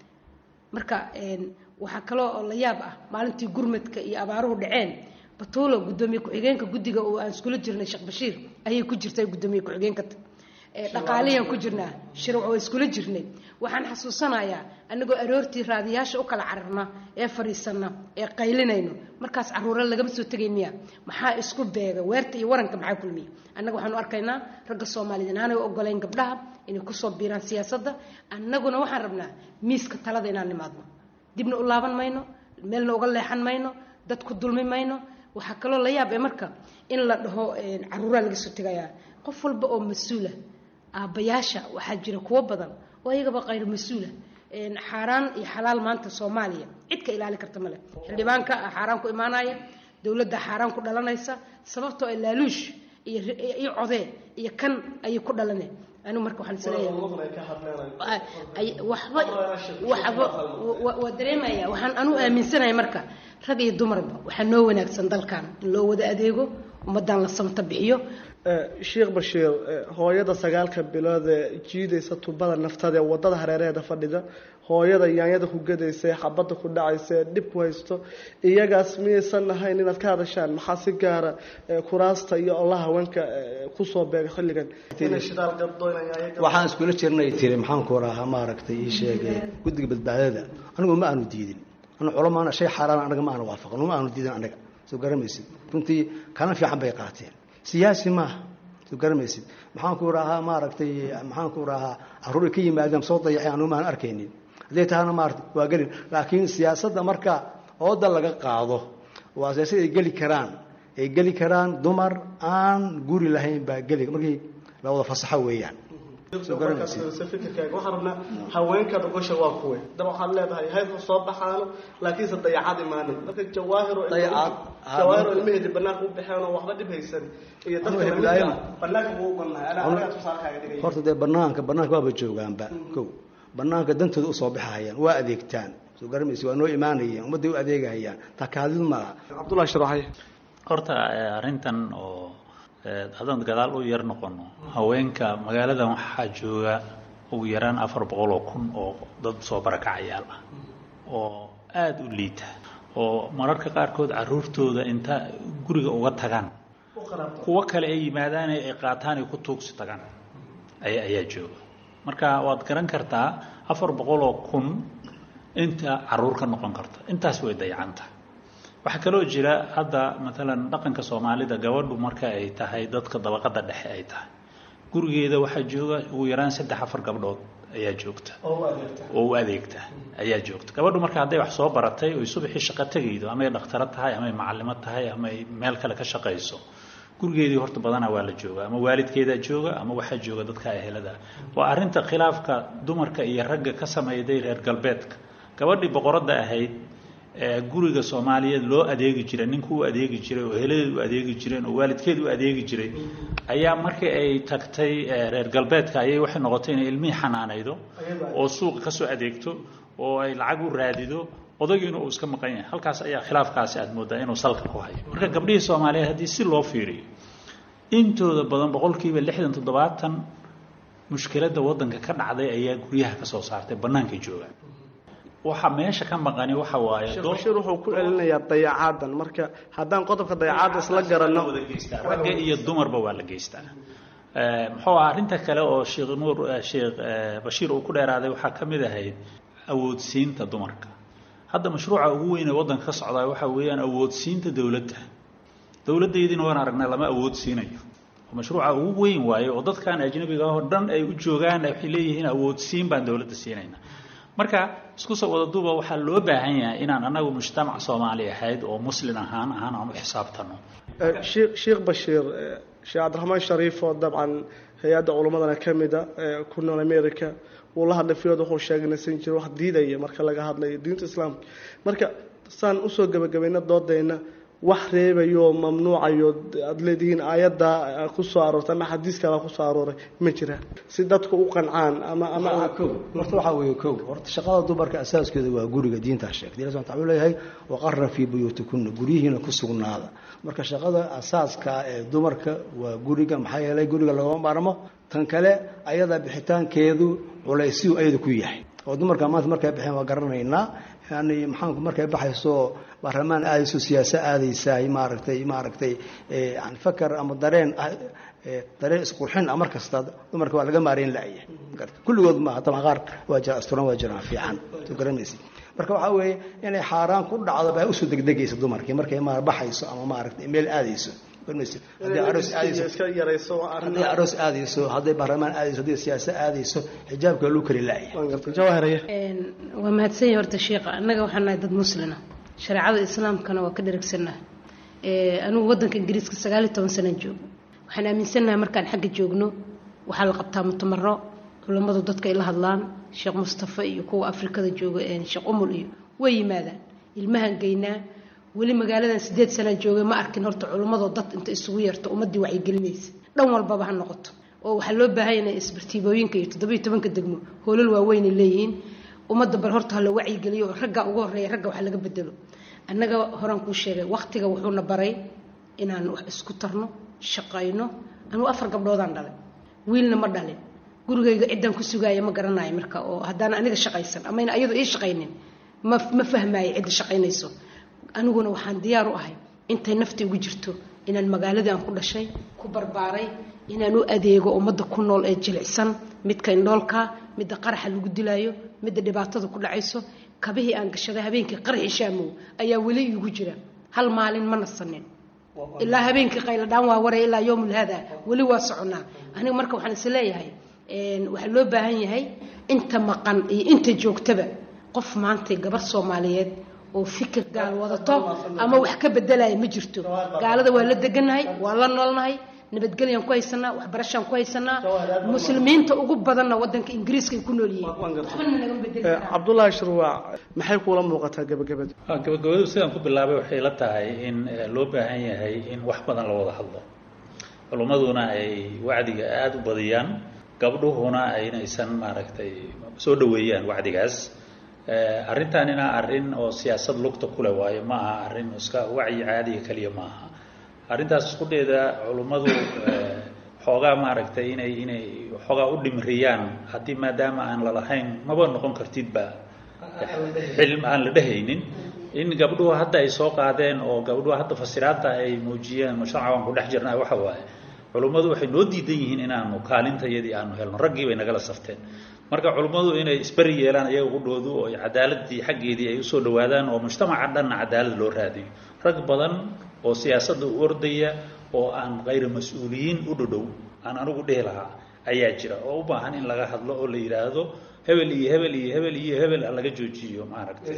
marka waxaa kaloo oo la yaab ah maalintii gurmadka iyo abaaruhu dhaceen batuulo gudoomiye ku-xigeenka guddiga oo aan iskula jirnay sheekh bashiir ayay ku jirtay gudoomiye ku-xigeenka dhaqaaliyaan ku jirnaa shirwac waa iskula jirnay waxaan xasuusanayaa anagoo aroortii raadiyaasha u kala cararna ee fadhiisana ee qaylinayno markaas caruura lagama soo tegay miya maxaa isku beega weerta iyo waranka maxaa kulmiya annaga waxaanu arkaynaa ragga soomaaliyeed inaanay ogolayn gabdhaha inay kusoo biiraan siyaasadda annaguna waxaan rabnaa miiska talada inaan nimaadno dibna u laaban mayno meelna uga leexan mayno dad ku dulmi mayno waxaa kaloo la yaab ee marka in la dhaho caruuraa laga soo tegayaa qof walba oo mas-uula aabbayaasha waxaa jira kuwo badan oo ayagaba qayr mas-uula xaaraan iyo xalaal maanta soomaaliya cid ka ilaali karta male xildhibaanka xaaraan ku imaanaya dowladda xaaraan ku dhalanaysa sababtoo ay laaluush iyo iyo codee iyo kan ayay ku dhalaneen anigu marka waxaan isleeyahay waxba waxba waa dareemaya waxaan anu aaminsanahay marka rag iyo dumarba waxaa noo wanaagsan dalkan in loo wada adeego ummadan la samta bixiyo
sheekh bashiir hooyada sagaalka bilood ee jiidaysa tubada naftada ee wadada hareeraheeda fadhida hooyada yaanyada ku gadaysa ee xabadda ku dhacaysa ee dhib ku haysto iyagaas miyaysan ahayn inaad ka hadashaan maxaa si gaara kuraasta iyo olaha haweenka kusoo beega xilligan
waxaan iskula jirnay tiri maxaan ku rahaa maaragtay ii sheegay guddiga badbaadada anigu ma aanu diidin anu culamaana shay xaaraan anaga ma aanu waafaqan ma aanu diidin anaga soo garamaysid runtii kalin fiican bay qaateen siyaasi maaha soo garamaysid maxaan ku rahaa maaragtay maxaan ku rahaa caruur ka yimaadeen soo dayacay anu maan arkaynin hadday tahana maarata waa gelin laakiin siyaasadda marka ooda laga qaado waa siyaasad ay geli karaan ay geli karaan dumar aan guri lahayn baa geli markii la wada fasaxo weeyaan
fikirkaaga waxaan rabnaa haweenka dhogosha waa kuwe daba waxaad leedahay haybka soo baxaano laakiinse dayacaad imaanin marka jawaahiro jawaahiro ilmaheedi banaanka u baxeen oo waxba dhib haysan iyo dadka lamidka banaanka buu u bannahay anaa anagaa tusaalkaaga dhigay
horta dee banaanka banaanka waaba joogaanba kow banaanka dantooda usoo baxahayaan waa adeegtaan soo garamaysa waa noo imaanayeen ummadday u adeegahayaan takaadid malaha
cabdullahi sharaxay
horta arrintan oo haddaan gadaal u yar noqono haweenka magaaladan waxaa jooga ugu yaraan afar boqol oo kun oo dad soo barakacayaal ah oo aada u liita oo mararka qaarkood caruurtooda inta guriga uga tagaan kuwo kale ay yimaadaan ay qaataan ay ku tuugsi tagaan aya ayaa jooga marka waad garan kartaa afar boqol oo kun inta caruur ka noqon karta intaas way dayacanta waxaa kaloo jira hadda maalan dhaqanka soomaalida gabadhu marka ay tahay dadka dabaqada dhexe ay tahay gurigeeda waxaa jooga ugu yaraan saddex afar gabdhood ayaa joogta oo u adeegta ayaa joogta gabadhu marka hadday wax soo baratay oy subaxii shaqo tegaydo amay dhakhtaro tahay amay macalimo tahay amay meel kale ka shaqayso gurigeedii horta badanaa waa la jooga ama waalidkeedaa jooga ama waxaa jooga dadka ehelada waa arinta khilaafka dumarka iyo ragga ka samayday reer galbeedka gabadhii boqoradda ahayd guriga soomaaliyeed loo adeegi jiray ninku u adeegi jiray oo heladeed u adeegi jireen oo waalidkeed u adeegi jiray ayaa markii ay tagtay reer galbeedka ayay waxay noqotay inay ilmihii xanaanaydo oo suuqa kasoo adeegto oo ay lacag u raadido odagiina uu iska maqan yahay halkaas ayaa khilaafkaasi aad moodaa inuu salka ku hayo marka gabdhihii soomaaliyeed haddii si loo fiiriyo intooda badan boqolkiiba lixdan toddobaatan mushkiladda waddanka ka dhacday ayaa guryaha ka soo saartay bannaankay joogaan waxa meesha ka maqani waxa waaye
bashiir wuxuu ku celinayaa dayacaadan marka haddaan qodobka dayacaadda isla garanno
ragga iyo dumarba waa la geystaa muxuu ah arrinta kale oo sheekh nuur sheekh bashiir uu ku dheeraaday waxaa ka mid ahayd awoodsiinta dumarka hadda mashruuca ugu weyn ee waddanka ka socdaa waxa weeyaan awoodsiinta dowladda dowladdeediina waan aragnaa lama awoodsiinayo mashruuca ugu weyn waaye oo dadkan ajnabiga oo dhan ay u joogaan waxay leeyihiin awoodsiin baan dowladda siinayna marka isku soo wada duuba waxaa loo baahan yahay inaan anagu mujtamac soomaali ahayd oo muslin ahaan ahaan aan u xisaabtano
sheekh bashiir sheekh cabdiraxmaan shariif oo dabcan hay-adda culimmadana ka mida ku nool america wuu la hadlay fiyood wuxuu sheegnaysan jira wax diidaya marka laga hadlayo diinta islaamka marka saan usoo gebagabayna doodayna wax reebayo mamnuucayo aada leedihiin aayadda kusoo aroortay ama xadiis kala kusoo arooray ma jiraan si dadku u qancaan ama ama
horta waxaa weeye kow horta shaqada dumarka asaaskeeda waa guriga diintaa sheegtay ilahi subxana wuxuu leeyahay waqarra fii buyuutikunna guryihiina ku sugnaada marka shaqada asaaska ee dumarka waa guriga maxaa yeelay guriga lagama maarmo tan kale ayada bixitaankeedu culaysiyu ayada ku yahay oo dumarka maanta markay baxeen waa garanaynaa yani maxaanku markay baxayso baarlamaan aadayso siyaasa aadaysaay maaragtay maaragtay yani fakar ama dareen dareen isqurxin ah mar kasta dumarka waa laga maareyn la'ya kulligood maaha taban qaar waa jira asturan waa jiraan fiican soo garanaysa marka waxaa weeye inay xaaraan ku dhacdo baa usoo degdegaysa dumarkii markay ma baxayso ama maaragtay meel aadayso hadday aroos aadayso hadday aroos aadayso hadday baarlamaan aadayso hadday siyaasa aadayso xijaabka loo kari la'ya
waa mahadsan yahay horta sheekha annaga waxaan nahay dad muslina shareecada islaamkana waa ka dharagsannaha anigu waddanka ingiriiska sagaal iyo toban sanaan joogo waxaan aaminsannahay markaan xagga joogno waxaa la qabtaa mutamaro culammadu dadka ay la hadlaan sheekh mustafa iyo kuwa afrikada jooga sheekh umul iyo way yimaadaan ilmahan geynaa weli magaaladan sideed sanaan joogay ma arkin horta culimmadoo dad inta isugu yarto ummadii wacyigelinaysa dhan walbaba ha noqoto oo waxaa loo baahan yahay isbartiibooyinka iyo toddobiyo tobanka degmo hoolal waaweynay leeyihiin ummadda bal horta hala wacyigeliyo oo ragga ugu horreeya ragga wax laga bedelo annaga horaan kuu sheegay waqtiga wuxuuna baray inaan wax isku tarno shaqayno anuu afar gabdhoodaan dhalay wiilna ma dhalin gurigayga ciddaan ku sugaaya ma garanayo marka oo haddaan aniga shaqaysan amayna ayadu ii shaqaynin ma ma fahmaayo cidda shaqaynayso aniguna waxaan diyaar u ahay intay nafta igu jirto inaan magaaladii aan ku dhashay ku barbaaray inaan u adeego ummadda ku nool ee jilicsan midka indhoolka midda qaraxa lagu dilaayo midda dhibaatada ku dhacayso kabihii aan gashaday habeenkii qaraxi shaamow ayaa weli iigu jira hal maalin ma nasanin ilaa habeenkii qayladhaan waa waray ilaa yowmul hada weli waa soconaa aniga marka waxaan is leeyahay waxaa loo baahan yahay inta maqan iyo inta joogtaba qof maantay gabar soomaaliyeed oo fikir gaal wadato ama wax ka bedelaya ma jirto gaalada waa la degannahay waa la noolnahay nabadgelyaan ku haysanaa waxbarashaan ku haysanaa muslimiinta ugu badanna wadanka ingiriiska ay ku nool yihiin waxbana nagama bedeli karaan
cabdullaahi shirwaac maxay kuula muuqataa gabagabada
gabagabadu sidaan ku bilaabay waxay la tahay in loo baahan yahay in wax badan la wada hadlo culummaduna ay wacdiga aada u badiyaan gabdhuhuna aynaysan maaragtay soo dhaweeyaan wacdigaas arrintanina arrin oo siyaasad lugta kule waayo ma aha arrin iska wacyi caadiga keliya ma aha arrintaas isqudheeda culummadu xoogaa maaragtay inay inay xoogaa u dhimriyaan haddii maadaama aan lalahayn maba noqon kartidba xilm aan la dhehaynin in gabdhuhu hadda ay soo qaadeen oo gabdhuhu hadda fasiraadta ay muujiyeen mujtamaca waan ku dhex jirnaa waxa waaye culummadu waxay noo diidan yihiin inaanu kaalintayadii aanu helno raggii bay nagala safteen marka culummadu inay isberi yeelaan iyaga qudhoodu oo cadaaladii xaggeedii ay usoo dhawaadaan oo mujtamaca dhanna cadaalad loo raadiyo rag badan oo siyaasadda u ordaya oo aan kayra mas-uuliyiin u dhodhow aan anigu dhehi lahaa ayaa jira oo u baahan in laga hadlo oo la yidhaahdo hebel iyo hebel iyo hebel iyo hebel laga joojiyo maaragtay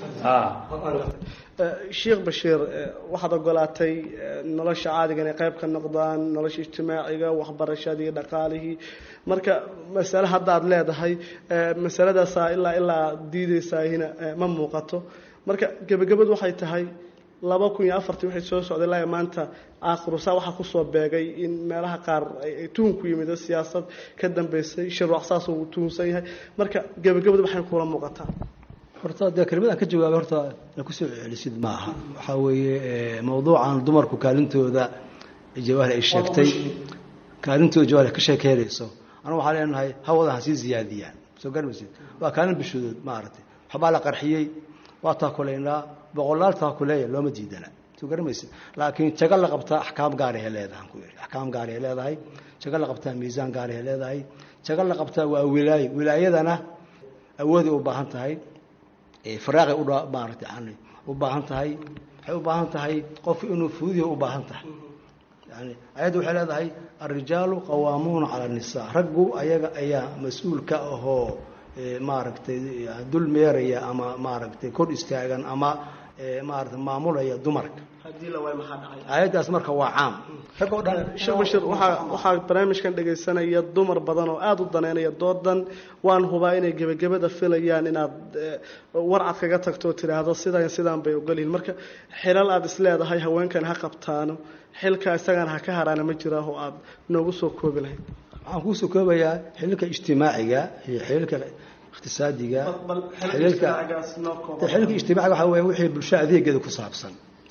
sheekh bashiir waxaad ogolaatay nolosha caadiga inay qayb ka noqdaan nolosha ijtimaaciga waxbarashadii dhaqaalihii marka masale haddaad leedahay masaladaasaa ilaa ilaa diideysaahina ma muuqato marka gebagabadu waxay tahay laba kun iyo afartii waxay soo socday ilaa maanta aakhirusaa waxaa kusoo beegay in meelaha qaar ay tuhun ku yimid siyaasad ka dambeysay shirwac saas uu tuhunsan yahay marka gebagabadu waxay kula muuqataa
horta dee kelmadaan ka jawaabay horta na kusoo celisid ma aha waxaa weeye mawduucan dumarku kaalintooda jawaahir ay sheegtay kaalintooda jawaahir ka sheekeynayso anagu waxaa leenahay hawada ha sii ziyaadiyaan soo garmaysid waa kaalin bishoodood maaragtay waxbaa la qarxiyey waa taakulaynaa boqolaal taakuleeya looma diidana soo garamaysid laakiin jago la qabtaa axkaam gaarahay leedahay ku yidhi axkaam gaarahay leedahay jago la qabtaa miisaan gaarahay leedahay jago la qabtaa waa wilaayo wilaayadana awooday u baahan tahay faraaqay maaragtay yani u baahan tahay waxay u baahan tahay qof inuu fuudihi u baahan tahay yani ayadda waxay leedahay alrijaalu qawaamuuna cala annisaa raggu ayaga ayaa mas-uul ka ahoo maaragtay dul meeraya ama maaragtay kor istaagan ama maarata maamulaya dumarka ayaddaas marka waa caam rag oo dhan
sheekh bashir waxaa waxaa barnaamijkan dhegaysanaya dumar badan oo aada u daneynaya doodan waan hubaa inay gebagabada filayaan inaad warcad kaga tagto oo tidhaahdo sidan sidaan bay ogolyihin marka xilal aada isleedahay haweenkan ha qabtaano xilka isagana ha ka haraana ma jiraa oo aada noogu soo koobi lahayd
waxaan kuusoo koobayaa xililka ijtimaaciga iyo xililka iqtisaadiga xililka xililka ijtimaaciga waxaa weeye wixii bulsho adeegeeda ku saabsan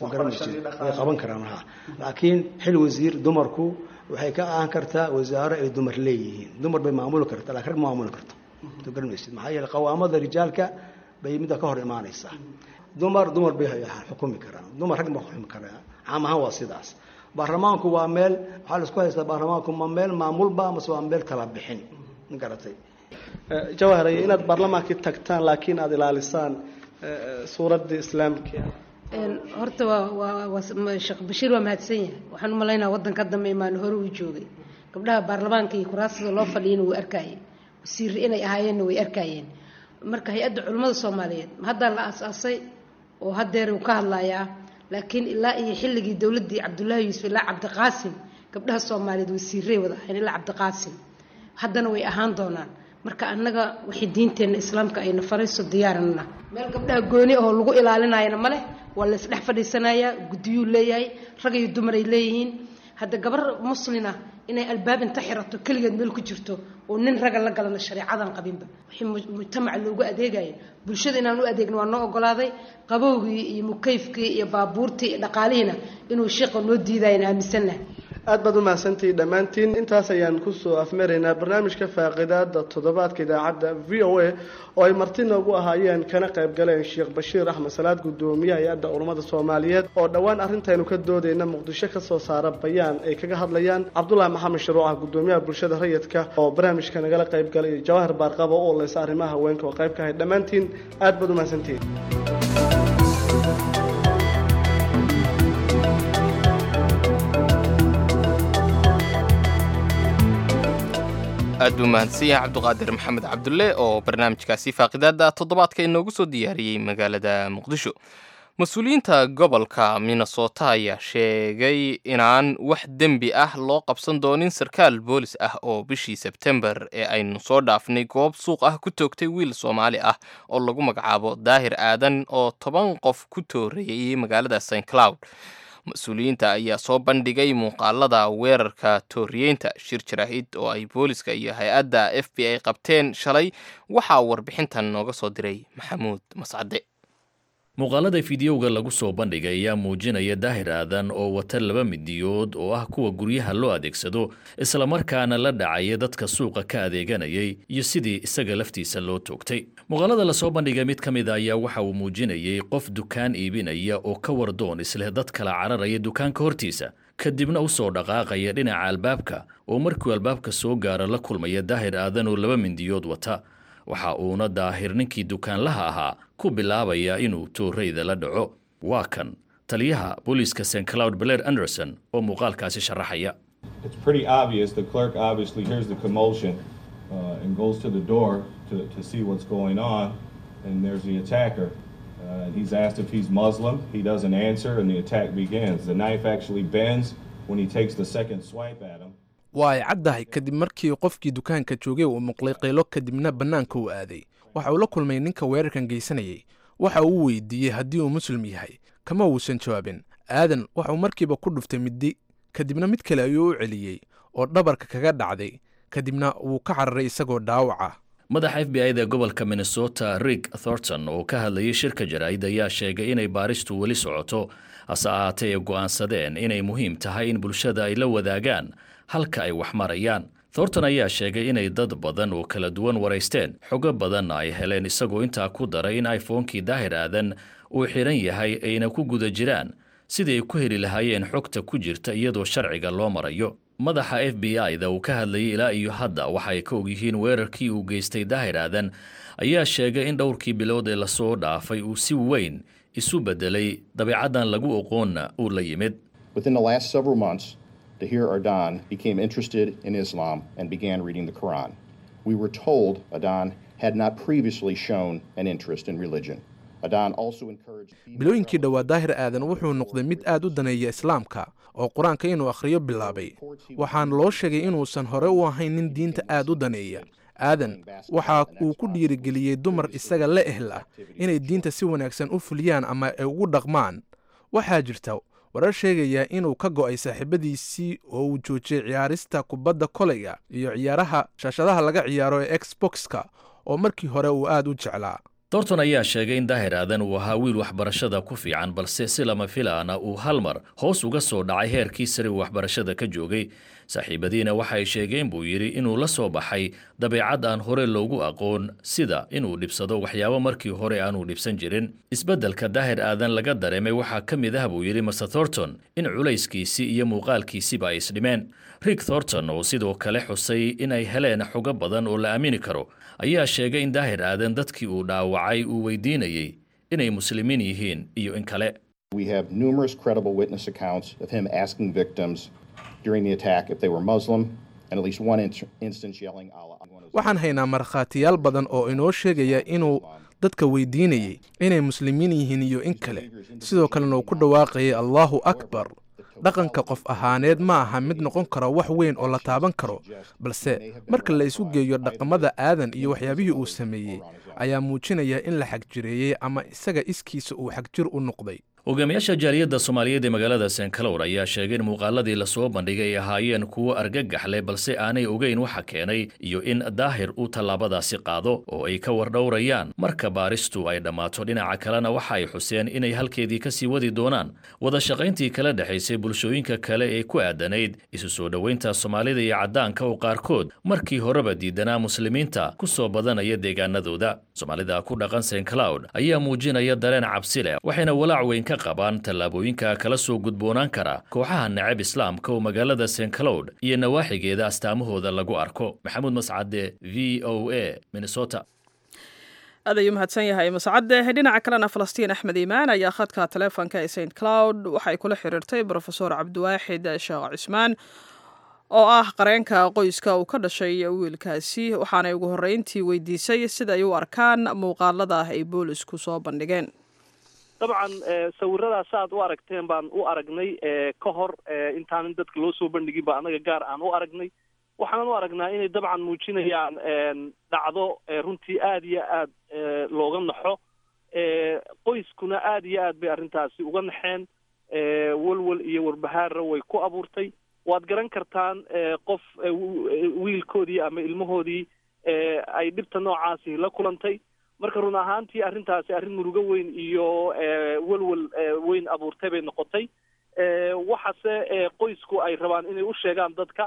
way qaban karaan ha laakiin xil wasiir dumarku waxay ka ahaan kartaa wasaaro ay dumar leeyihiin dumar bay maamuli kartaa lakin rag ma maamuli karto soo garanmaysid maxaa yeele qawaamada rijaalka bay midda ka hor imaanaysaa dumar dumar bay xukumi karaan dumar rag ma xukumi karaan caam ahaan waa sidaas baarlamaanku waa meel waxaa la isku haystaa baarlamaanku ma meel maamulba mase waa meel kala bixin ma garatay
jawaharaye inaad baarlamaankii tagtaan laakiin aada ilaalisaan suuraddii islaamka
horta waa waa sheekh bashiir waa mahadsan yahay waxaan u malaynaa waddanka dambe imaan hore uu joogay gabdhaha baarlamaanka iyo kuraasada loo fadhiyana wuu arkayeen wasiirre inay ahaayeenna way arkaayeen marka hay-adda culimmada soomaaliyeed haddaa la aas-aasay oo haddeer uu ka hadlayaa laakiin ilaa iyo xilligii dowladdii cabdullaahi yuusuf ilaa cabdiqaasim gabdhaha soomaaliyeed wasiirey wada ahayn ilaa cabdiqaasim haddana way ahaan doonaan marka annaga wixii diinteenna islaamka ayna farayso diyaaranna meel gabdhaha gooni oo lagu ilaalinayana ma leh waa la isdhex fadhiisanayaa guddiyuu leeyahay rag iyo dumar ay leeyihiin hadda gabar muslina inay albaab inta xirato keligeed meel ku jirto oo nin raga la galana shareecadan qabinba wixii mujtamaca loogu adeegaya bulshada inaan u adeegno waa noo ogolaaday qabowgii iyo mukayfkii iyo baabuurtii iyo dhaqaalihiina inuu sheekha noo diidayana aaminsannahay
aad baad u mahadsantihiin dhammaantiin intaas ayaan kusoo afmaraynaa barnaamijka faaqidaada toddobaadka idaacadda v o a oo ay marti noogu ahaayeen kana qayb galeen sheekh bashiir axmed salaad guddoomiyaha hay-adda culummada soomaaliyeed oo dhowaan arrintaynu ka doodayna muqdisho ka soo saara bayaan ay kaga hadlayaan cabdulaahi maxamed sharuuca guddoomiyaha bulshada rayidka oo barnaamijka nagala qayb galay jawahir baarqabo u oleysa arrimaha haweenka oo qayb ka ahay dhammaantiin aad baad u mahadsantihiin
aad buu mahadsan yahay cabduqaadir maxamed cabdulle oo barnaamijkaasi faaqidaada toddobaadka inoogu soo diyaariyey magaalada muqdisho mas-uuliyiinta gobolka minnesota ayaa sheegay inaan wax dembi ah loo qabsan doonin sarkaal boolis ah oo bishii sebtembar ee aynu soo dhaafnay goob suuq ah ku toogtay wiil soomaali ah oo lagu magacaabo daahir aadan oo toban qof ku tooreeyay magaalada st cloud mas-uuliyiinta ayaa soo bandhigay muuqaalada weerarka tooriyeynta shir jaraahid oo ay booliska iyo hay-adda f b i qabteen shalay waxaa warbixintan nooga soo diray maxamuud mascade
muuqaalada fideowga lagu soo bandhigay ayaa muujinaya daahir aadan oo wata laba midiyood oo ah kuwa guryaha loo adeegsado islamarkaana la dhacaya dadka suuqa ka adeeganayay iyo sidii isaga laftiisa loo toogtay muuqaalada lasoo bandhigay mid ka mid a ayaa waxa uu muujinayay qof dukaan iibinaya oo ka wardoon isleh dad kala cararaya dukaanka hortiisa kadibna u soo dhaqaaqaya dhinaca albaabka oo markuu albaabka soo gaaro la kulmaya daahir aadan oo laba mindiyood wata waxa uuna daahir ninkii dukaanlaha ahaa ku bilaabaya inuu tooreyda la dhaco waa kan taliyaha booliiska st cloud blair anderson oo muuqaalkaasi sharaxaya
It's pretty obvious. The clerk obviously hears the commotion uh, and goes to the door to, to see what's going on. And there's the attacker. Uh, he's asked if he's Muslim. He doesn't answer, and the attack begins. The knife actually bends when he takes the second swipe at him.
waa ay caddahay kadib markii qofkii dukaanka joogay uu muqlay qaylo kadibna bannaanka uu aaday waxa uu la kulmay ninka weerarkan geysanayay waxa uu weydiiyey haddii uu muslim yahay kama uusan jawaabin aadan waxa uu markiiba ku dhuftay middi kadibna mid kale ayuu u celiyey oo dhabarka kaga dhacday kadibna wuu ka cararay isagoo dhaawaca
madaxa f b i-da gobolka minnesota rig thornton oo ka hadlayay shirka jaraa'id ayaa sheegay inay baaristu weli socoto hase ahaatee ay go'aansadeen inay muhiim tahay in bulshada ay la wadaagaan halka ay wax marayaan thornton ayaa sheegay inay dad badan oo kala duwan waraysteen xogo badanna ay heleen isagoo intaa ku daray in iphonekii daahir aadan uu xidhan yahay ayna ku guda jiraan sidii ay ku heli lahaayeen xogta ku jirta iyadoo sharciga loo marayo madaxa f b i-da uu ka hadlayay ilaa iyo hadda waxa ay ka ogyihiin weerarkii uu geystay daahir aadan ayaa sheegay in dhowrkii bilood ee lasoo dhaafay uu si weyn isu beddelay dabeecaddan lagu oqoonna uu la yimid
Within the last several months, Tahir Ardan became interested in Islam and began reading the Quran. We were told Adan had not previously shown an interest in religion. Adan also encouraged
bilooyinkii dhowaa daahir aadan wuxuu noqday mid aad u daneeya islaamka oo qur-aanka inuu akhriyo bilaabay waxaana loo sheegay inuusan hore u ahayn nin diinta aad u daneeya aadan waxa uu ku dhiirigeliyey dumar isaga la ehl ah inay diinta si wanaagsan u fuliyaan ama ay ugu dhaqmaan waxaa jirta warar sheegaya inuu ka go'ay saaxiibadiisii oo uu joojiyey ciyaarista kubadda koleyga iyo ciyaaraha shaashadaha laga ciyaaro ee exboxka oo markii hore uu aad u jeclaa
thornton ayaa sheegay in daahir aadan uu ahaa wiil waxbarashada ku fiican balse si lama filaana uu hal mar hoos uga soo dhacay heerkii sare uu waxbarashada ka joogay saaxiibadiina waxay sheegeen buu yidhi inuu la soo baxay dabeecad aan hore loogu aqoon sida inuu dhibsado waxyaabo markii hore aanuu dhibsan jirin isbeddelka daahir aadan laga dareemay waxaa ka mid ah buu yidhi master thornton in culayskiisii iyo muuqaalkiisiba ay isdhimeen rig thornton oo sidoo kale xusay inay heleen xogo badan oo la aamini karo ayaa sheegay in daahir aadan dadkii uu dhaawacay uu weydiinayey inay muslimiin yihiin iyo in kale
We have numerous credible witness accounts of him asking victims during the attack if they were Muslim, and at least one in- instance yelling Allah.
waxaan haynaa markhaatiyaal badan oo inoo sheegaya inuu dadka weydiinayey inay muslimiin yihiin iyo in kale sidoo kalena uu ku dhawaaqayay allaahu akbar dhaqanka qof ahaaneed ma aha mid noqon karo wax weyn oo la taaban karo balse marka la isu geeyo dhaqamada aadan iyo waxyaabihii uu sameeyey ayaa muujinaya in la xagjireeyey ama isaga iskiisa uu xagjir u noqday
hogaamiyaasha jaaliyadda soomaaliyeed ee magaalada senkalour ayaa sheegay in muuqaaladii lasoo bandhigay ay ahaayeen kuwo argagax leh balse aanay ogeyn waxa keenay iyo in daahir uu tallaabadaasi qaado oo ay ka wardhowrayaan marka baaristu ay dhammaato dhinaca kalena waxa ay xuseen inay halkeedii ka sii wadi doonaan wada shaqayntii kala dhexaysay bulshooyinka kale ee ku aadanayd isu soo dhoweynta soomaalida iyo caddaanka oo qaarkood markii horeba diidanaa muslimiinta ku soo badanaya deegaanadooda soomaalida ku dhaqan sencloud ayaa muujinaya dareen cabsi leh waxayna walaac weyn ka qabaan tallaabooyinka kala soo gudboonaan kara kooxaha necab islaamka oo magaalada sencloud iyo nawaaxigeeda astaamahooda lagu arko maxamuud mascade v o a minnesota
aad ayuu mahadsan yahay mascade dhinaca kalena falastiin axmed iimaan ayaa khadka taleefonka ee st cloud waxay kula xiriirtay brofesor cabdiwaaxid sheekh cismaan oo ah qareenka qoyska uu ka dhashay wiilkaasi waxaanay ugu horreyntii weydiisay sida ay u arkaan muuqaalada ay boolisku soo bandhigeen
dabcan sawiradaas aad u aragteen baan u aragnay ka hor intaanan dadka loo soo bandhigin ba annaga gaar aan u aragnay waxaanan u aragnaa inay dabcan muujinayaan dhacdo runtii aada iyo aad looga naxo qoyskuna aada iyo aad bay arrintaasi uga naxeen walwal iyo warbahaarra way ku abuurtay waad garan kartaan qof wiilkoodii ama ilmahoodii ay dhibta noocaasi la kulantay marka run ahaantii arrintaasi arrin murugo weyn iyo walwal weyn abuurtay bay noqotay waxase qoysku ay rabaan inay u sheegaan dadka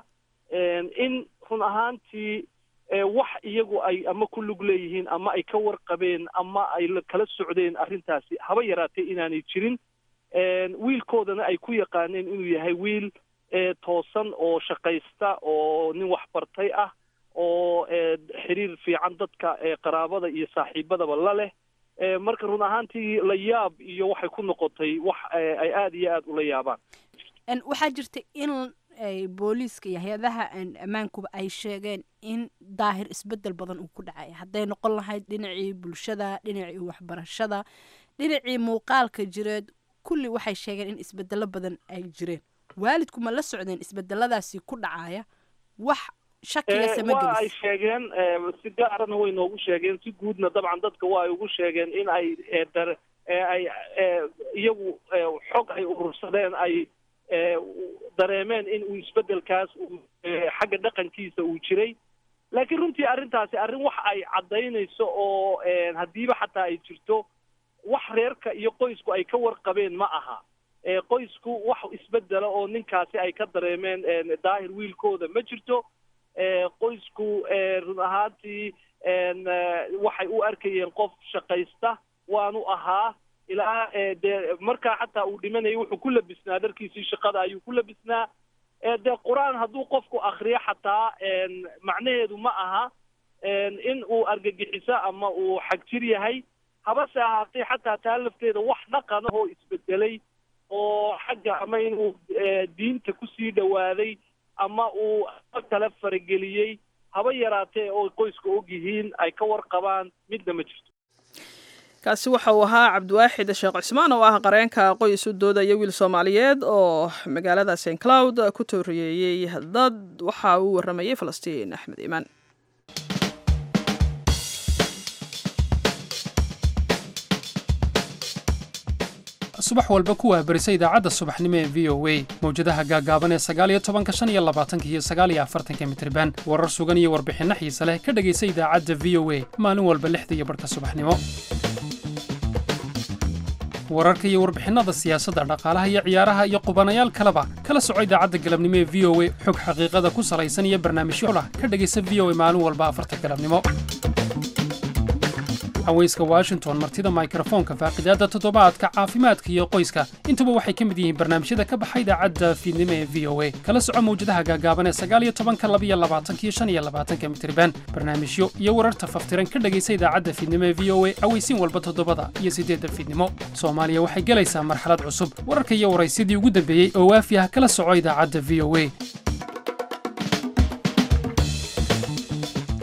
in run ahaantii wax iyagu ay ama ku lug leeyihiin ama ay ka warqabeen ama ay kala socdeen arrintaasi haba yaraatee inaanay jirin wiilkoodana ay ku yaqaaneen inuu yahay wiil toosan oo shaqaysta oo nin waxbartay ah oo xiriir fiican dadka qaraabada iyo saaxiibadaba la leh marka run ahaantii la yaab iyo waxay ku noqotay wax ay aada iyo aada ula yaabaan
waxaa jirta in booliiska iyo hay-adaha ammaankuba ay sheegeen in daahir isbedel badan uu ku dhacay hadday noqon lahayd dhinacii bulshada dhinacii waxbarashada dhinacii muuqaalka jireed kulli waxay sheegeen in isbedelo badan ay jireen waalidku ma la socdeen isbedeladaasi ku dhacaya wax shakiga sama
waa ay
gelis
sheegeen si gaarana way noogu sheegeen si guudna dabcan dadka waa ay ugu sheegeen in ay dar ay iyagu xog ay urursadeen ay dareemeen in uu isbedelkaas uu xagga dhaqankiisa uu jiray laakiin runtii arrintaasi arrin wax ay caddaynayso oo haddiiba xataa ay jirto wax reerka iyo qoysku ay ka warqabeen ma aha qoysku wax isbedela oo ninkaasi ay ka dareemeen daahir wiilkooda ma jirto qoysku run ahaantii waxay u arkayeen qof shaqaysta waanu ahaa ilaa dee markaa xataa uu dhimanayay wuxuu ku labisnaa dharkiisii shaqada ayuu ku labisnaa dee qur-aan hadduu qofku akriyo xataa macnaheedu ma aha in uu argagixiso ama uu xagjir yahay habase ahaatee xataa taa lafteeda wax dhaqan oo isbedelay oo xagga ama inuu diinta kusii dhawaaday ama uu kale farageliyey haba yaraatee oo qoyska og yihiin ay ka warqabaan midna ma jirto
kaasi waxa uu ahaa cabdiwaaxid sheekh cismaan oo ah qareenka qoys u doodaya wiil soomaaliyeed oo magaalada st cloud ku tooriyeeyey dad waxa uu waramayey falastiin axmed iimaan
subax walba ku waabarisa idaacadda subaxnimo ee v o a mawjadaha gaagaaban ee sagaaliyo tobanka shan iyo labaatanka iyo sagaaliyo afartanka mitriban warar sugan iyo warbixinno xiise leh ka dhegaysa idaacadda v o a maalin walba lixda iyo barhka subaxnimo wararka iyo warbixinnada siyaasadda dhaqaalaha iyo ciyaaraha iyo qubanayaal kaleba kala soco idaacadda galabnimo ee v o a xog xaqiiqada ku salaysan iyo barnaamijyo lah ka dhegaysa v o a maalin walba afarta galabnimo haweyska washington martida mikrofoonka faaqidaadda toddobaadka caafimaadka iyo qoyska intuba waxay ka mid yihiin barnaamijyada ka baxa idaacadda fiidnimo ee v o a kala soco mawjadaha gaagaaban ee sagaaliyo tobanka labiyo labaatanka iyo shan iyo labaatanka mitriban barnaamijyo iyo wararta faftiran ka dhegaysa idaacadda fiidnimo ee v o a aweysiin walba toddobada iyo siddeedda fiidnimo soomaaliya waxay gelaysaa marxalad cusub wararka iyo waraysyadii ugu dambeeyey oo waafi ah kala soco idaacadda v o a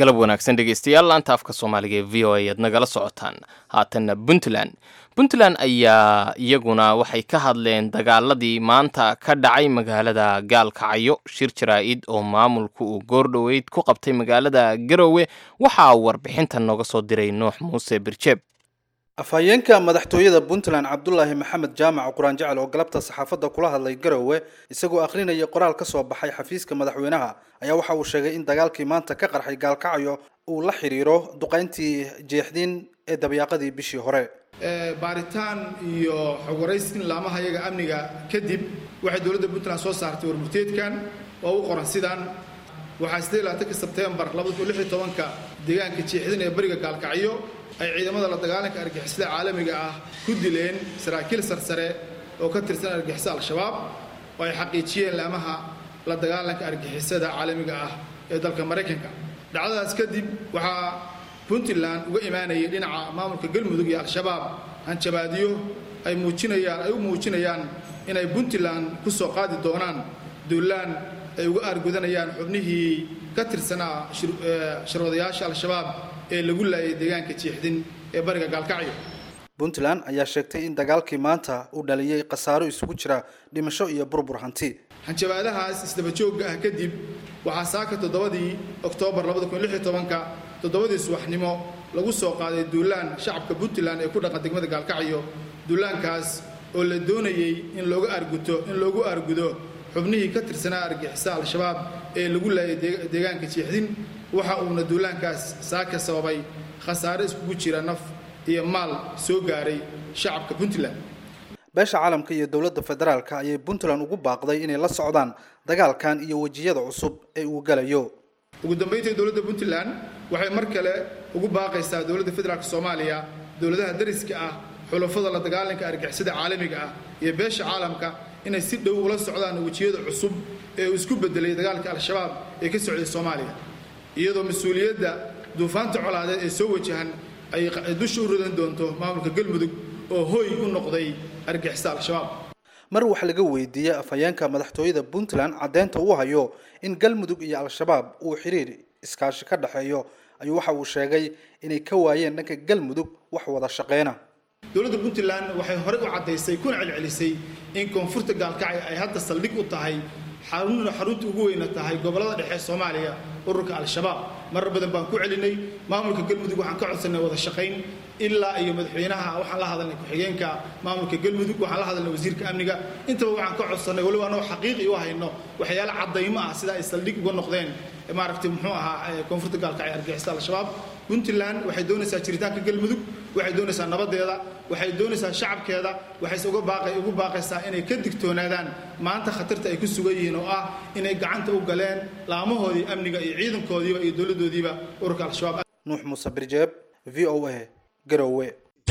galab wanaagsan dhegeystayaal laanta afka soomaaliga ee v o a aad nagala socotaan haatanna puntland puntland ayaa iyaguna waxay ka hadleen dagaaladii maanta ka dhacay magaalada gaalkacyo shir jaraa-id oo maamulku uu goordhoweyd ku qabtay magaalada garowe waxaa warbixinta nooga soo diray nuux muuse birjeeb
afhayeenka madaxtooyada puntland cabdulaahi maxamed jaamac quraan jecel oo galabta saxaafadda kula hadlay garowe isagoo akhrinaya qoraal ka soo baxay xafiiska madaxweynaha ayaa waxa uu sheegay in dagaalkii maanta ka qarxay gaalkacyo uu la xiriiro duqayntii jeexdiin ee dabyaaqadii bishii hore
baaritaan iyo xogwaraysin laamaha iyaga amniga kadib waxay dowladda puntland soo saartay warmurteedkan oo u qoran sidaan waxaa sidee labaatanka sebtembar labada kun lix iyo tobanka deegaanka jeexdin ee bariga gaalkacyo ay ciidamada la dagaalanka argixisada caalamiga ah ku dileen saraakiil sarsare oo ka tirsan argixisa al-shabaab oo ay xaqiijiyeen laamaha la dagaalanka argixisada caalamiga ah ee dalka maraykanka dhacdadaas kadib waxaa puntland uga imaanayay dhinaca maamulka galmudug iyo al-shabaab hanjabaadyo ay muujinayaan ay u muujinayaan inay puntland ku soo qaadi doonaan duulaan ay uga aargudanayaan xubnihii ka tirsanaa shirwadayaasha al-shabaab ee lagu laayay deegaanka jiixdin ee bariga gaalkacyo
puntland ayaa sheegtay in dagaalkii maanta uu dhaliyey khasaaro isugu jira dhimasho iyo burbur hanti
hanjabaadahaas isdabajoogga ah kadib waxaa saaka toddobadii oktoobar labada kun lix iyo tobanka toddobadii subaxnimo lagu soo qaaday duulaan shacabka puntland ee ku dhaqan degmada gaalkacyo duulaankaas oo la doonayey in looga arguto in loogu argudo xubnihii ka tirsanaa argixisa al-shabaab ee lagu laayay deegaanka jiixdin waxa uuna duulaankaas saaka sababay khasaare iskugu jira naf iyo maal soo gaaray shacabka puntland
beesha caalamka iyo dowladda federaalka ayay puntland ugu baaqday inay la socdaan dagaalkan iyo wejiyada cusub ee uu galayo
ugu dambayntii dowladda puntland waxay mar kale ugu baaqaysaa dowladda federaalka soomaaliya dowladaha dariska ah xulafada la dagaalanka argixisada caalamiga ah iyo beesha caalamka inay si dhow ula socdaan wejiyada cusub ee uu isku bedelay dagaalka al-shabaab ee ka socday soomaaliya iyadoo mas-uuliyadda duufaanta colaadeed ee soo wajahan ay dusha u ridan doonto maamulka galmudug oo hooy u noqday argixisa al-shabaab
mar wax laga weydiiyey afhayeenka madaxtooyada puntland caddeynta uu hayo in galmudug iyo al-shabaab uu xiriir iskaashi ka dhexeeyo ayuu waxa uu sheegay inay ka waayeen dhanka galmudug wax wada shaqeyna
dowladda puntland waxay horey u caddaysay kuna celcelisay in koonfurta gaalkacyo ay hadda saldhig u tahay xarunna xarunta ugu weyna tahay gobollada dhexe soomaaliya ururka al-shabaab marar badan baan ku celinay maamulka galmudug waxaan ka codsanay wada shaqayn ilaa iyo madaxweynaha waxaan la hadalnay ku-xigeenka maamulka galmudug waxaan la hadalnay wasiirka amniga intaba waxaan ka codsanay waliba anoo xaqiiqi u hayno waxyaale caddaymo ah sida ay saldhig uga noqdeen maaragtay muxuu ahaa koonfurta gaalkacyo argixisa al-shabaab puntland waxay doonaysaa jiritaanka galmudug waxay doonaysaa nabadeeda waxay doonaysaa shacabkeeda waxayse uga baaqay ugu baaqaysaa inay ka digtoonaadaan maanta khatarta ay ku sugan yihiin oo ah inay gacanta u galeen laamahoodii amniga iyo ciidankoodiiba iyo dowladdoodiiba ururka al-shabaab
nuux muuse birjeeb v o a garowe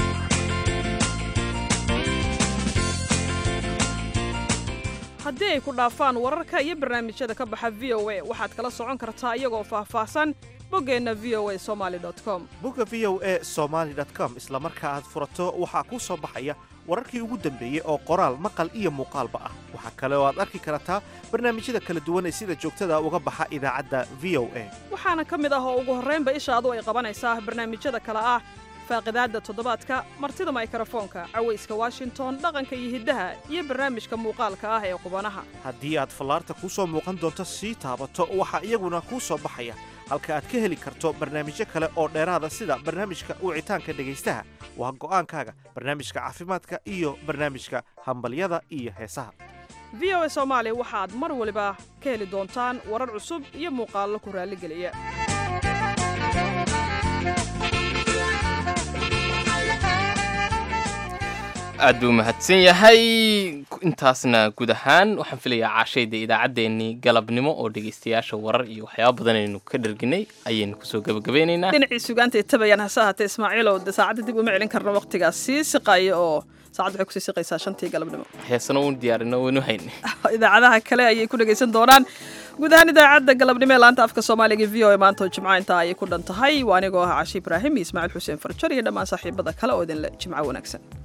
haddii ay ku dhaafaan wararka iyo barnaamijyada ka baxa v o a waxaad kala socon kartaa iyagoo faahfaahsan boggeenna v o a somaali com
bogga v o a somaali com isla marka aad furato waxaa kuu soo baxaya wararkii ugu dambeeyey oo qoraal maqal iyo muuqaalba ah waxaa kale oo aad arki kartaa barnaamijyada kala duwan ee sida joogtada uga baxa idaacadda v o a
waxaana ka mid ah oo ugu horraynba ishaadu ay qabanaysaa barnaamijyada kale ah faaqidaadda toddobaadka martida maykarafoonka cawayska washington dhaqanka iyo hiddaha iyo barnaamijka muuqaalka ah ee qubanaha
haddii aad fallaarta kuu soo muuqan doonto sii taabato waxaa iyaguna kuu soo baxaya halka aad ka heli karto barnaamijyo kale oo dheeraada sida barnaamijka wicitaanka dhegaystaha waa go'aankaaga barnaamijka caafimaadka iyo barnaamijka hambalyada iyo heesaha
v o a soomaali waxaad mar waliba ka heli doontaan warar cusub iyo muuqaallo ku raalligeliya
aad buu mahadsan yahay intaasna guud ahaan waxaan filayaa caashayda idaacaddeenii galabnimo oo dhegaystayaasha warar iyo waxyaaba badan aynu ka dharginay ayaynu kusoo gabagabeynaynaa
dhinacii sugaanta tabayaan hase ahaatee ismaaciilow de saacadda dib uma celin karno waqtigaas sii siqaya oo saacad waxay kusii siqaysaa shantii galabnimo
heesana uun diyaarino waynu hayn
idaacadaha kale ayay ku dhegaysan doonaan guud ahaan idaacadda galabnimo ee laanta afka soomaaliga v o a maanta oo jimco intaa ayay ku dhan tahay waa anigoo ah cashi ibraahim iyo ismaaciil xuseen farjar iyo dhammaan saaxiibada kale oo idinle jimco wanaagsan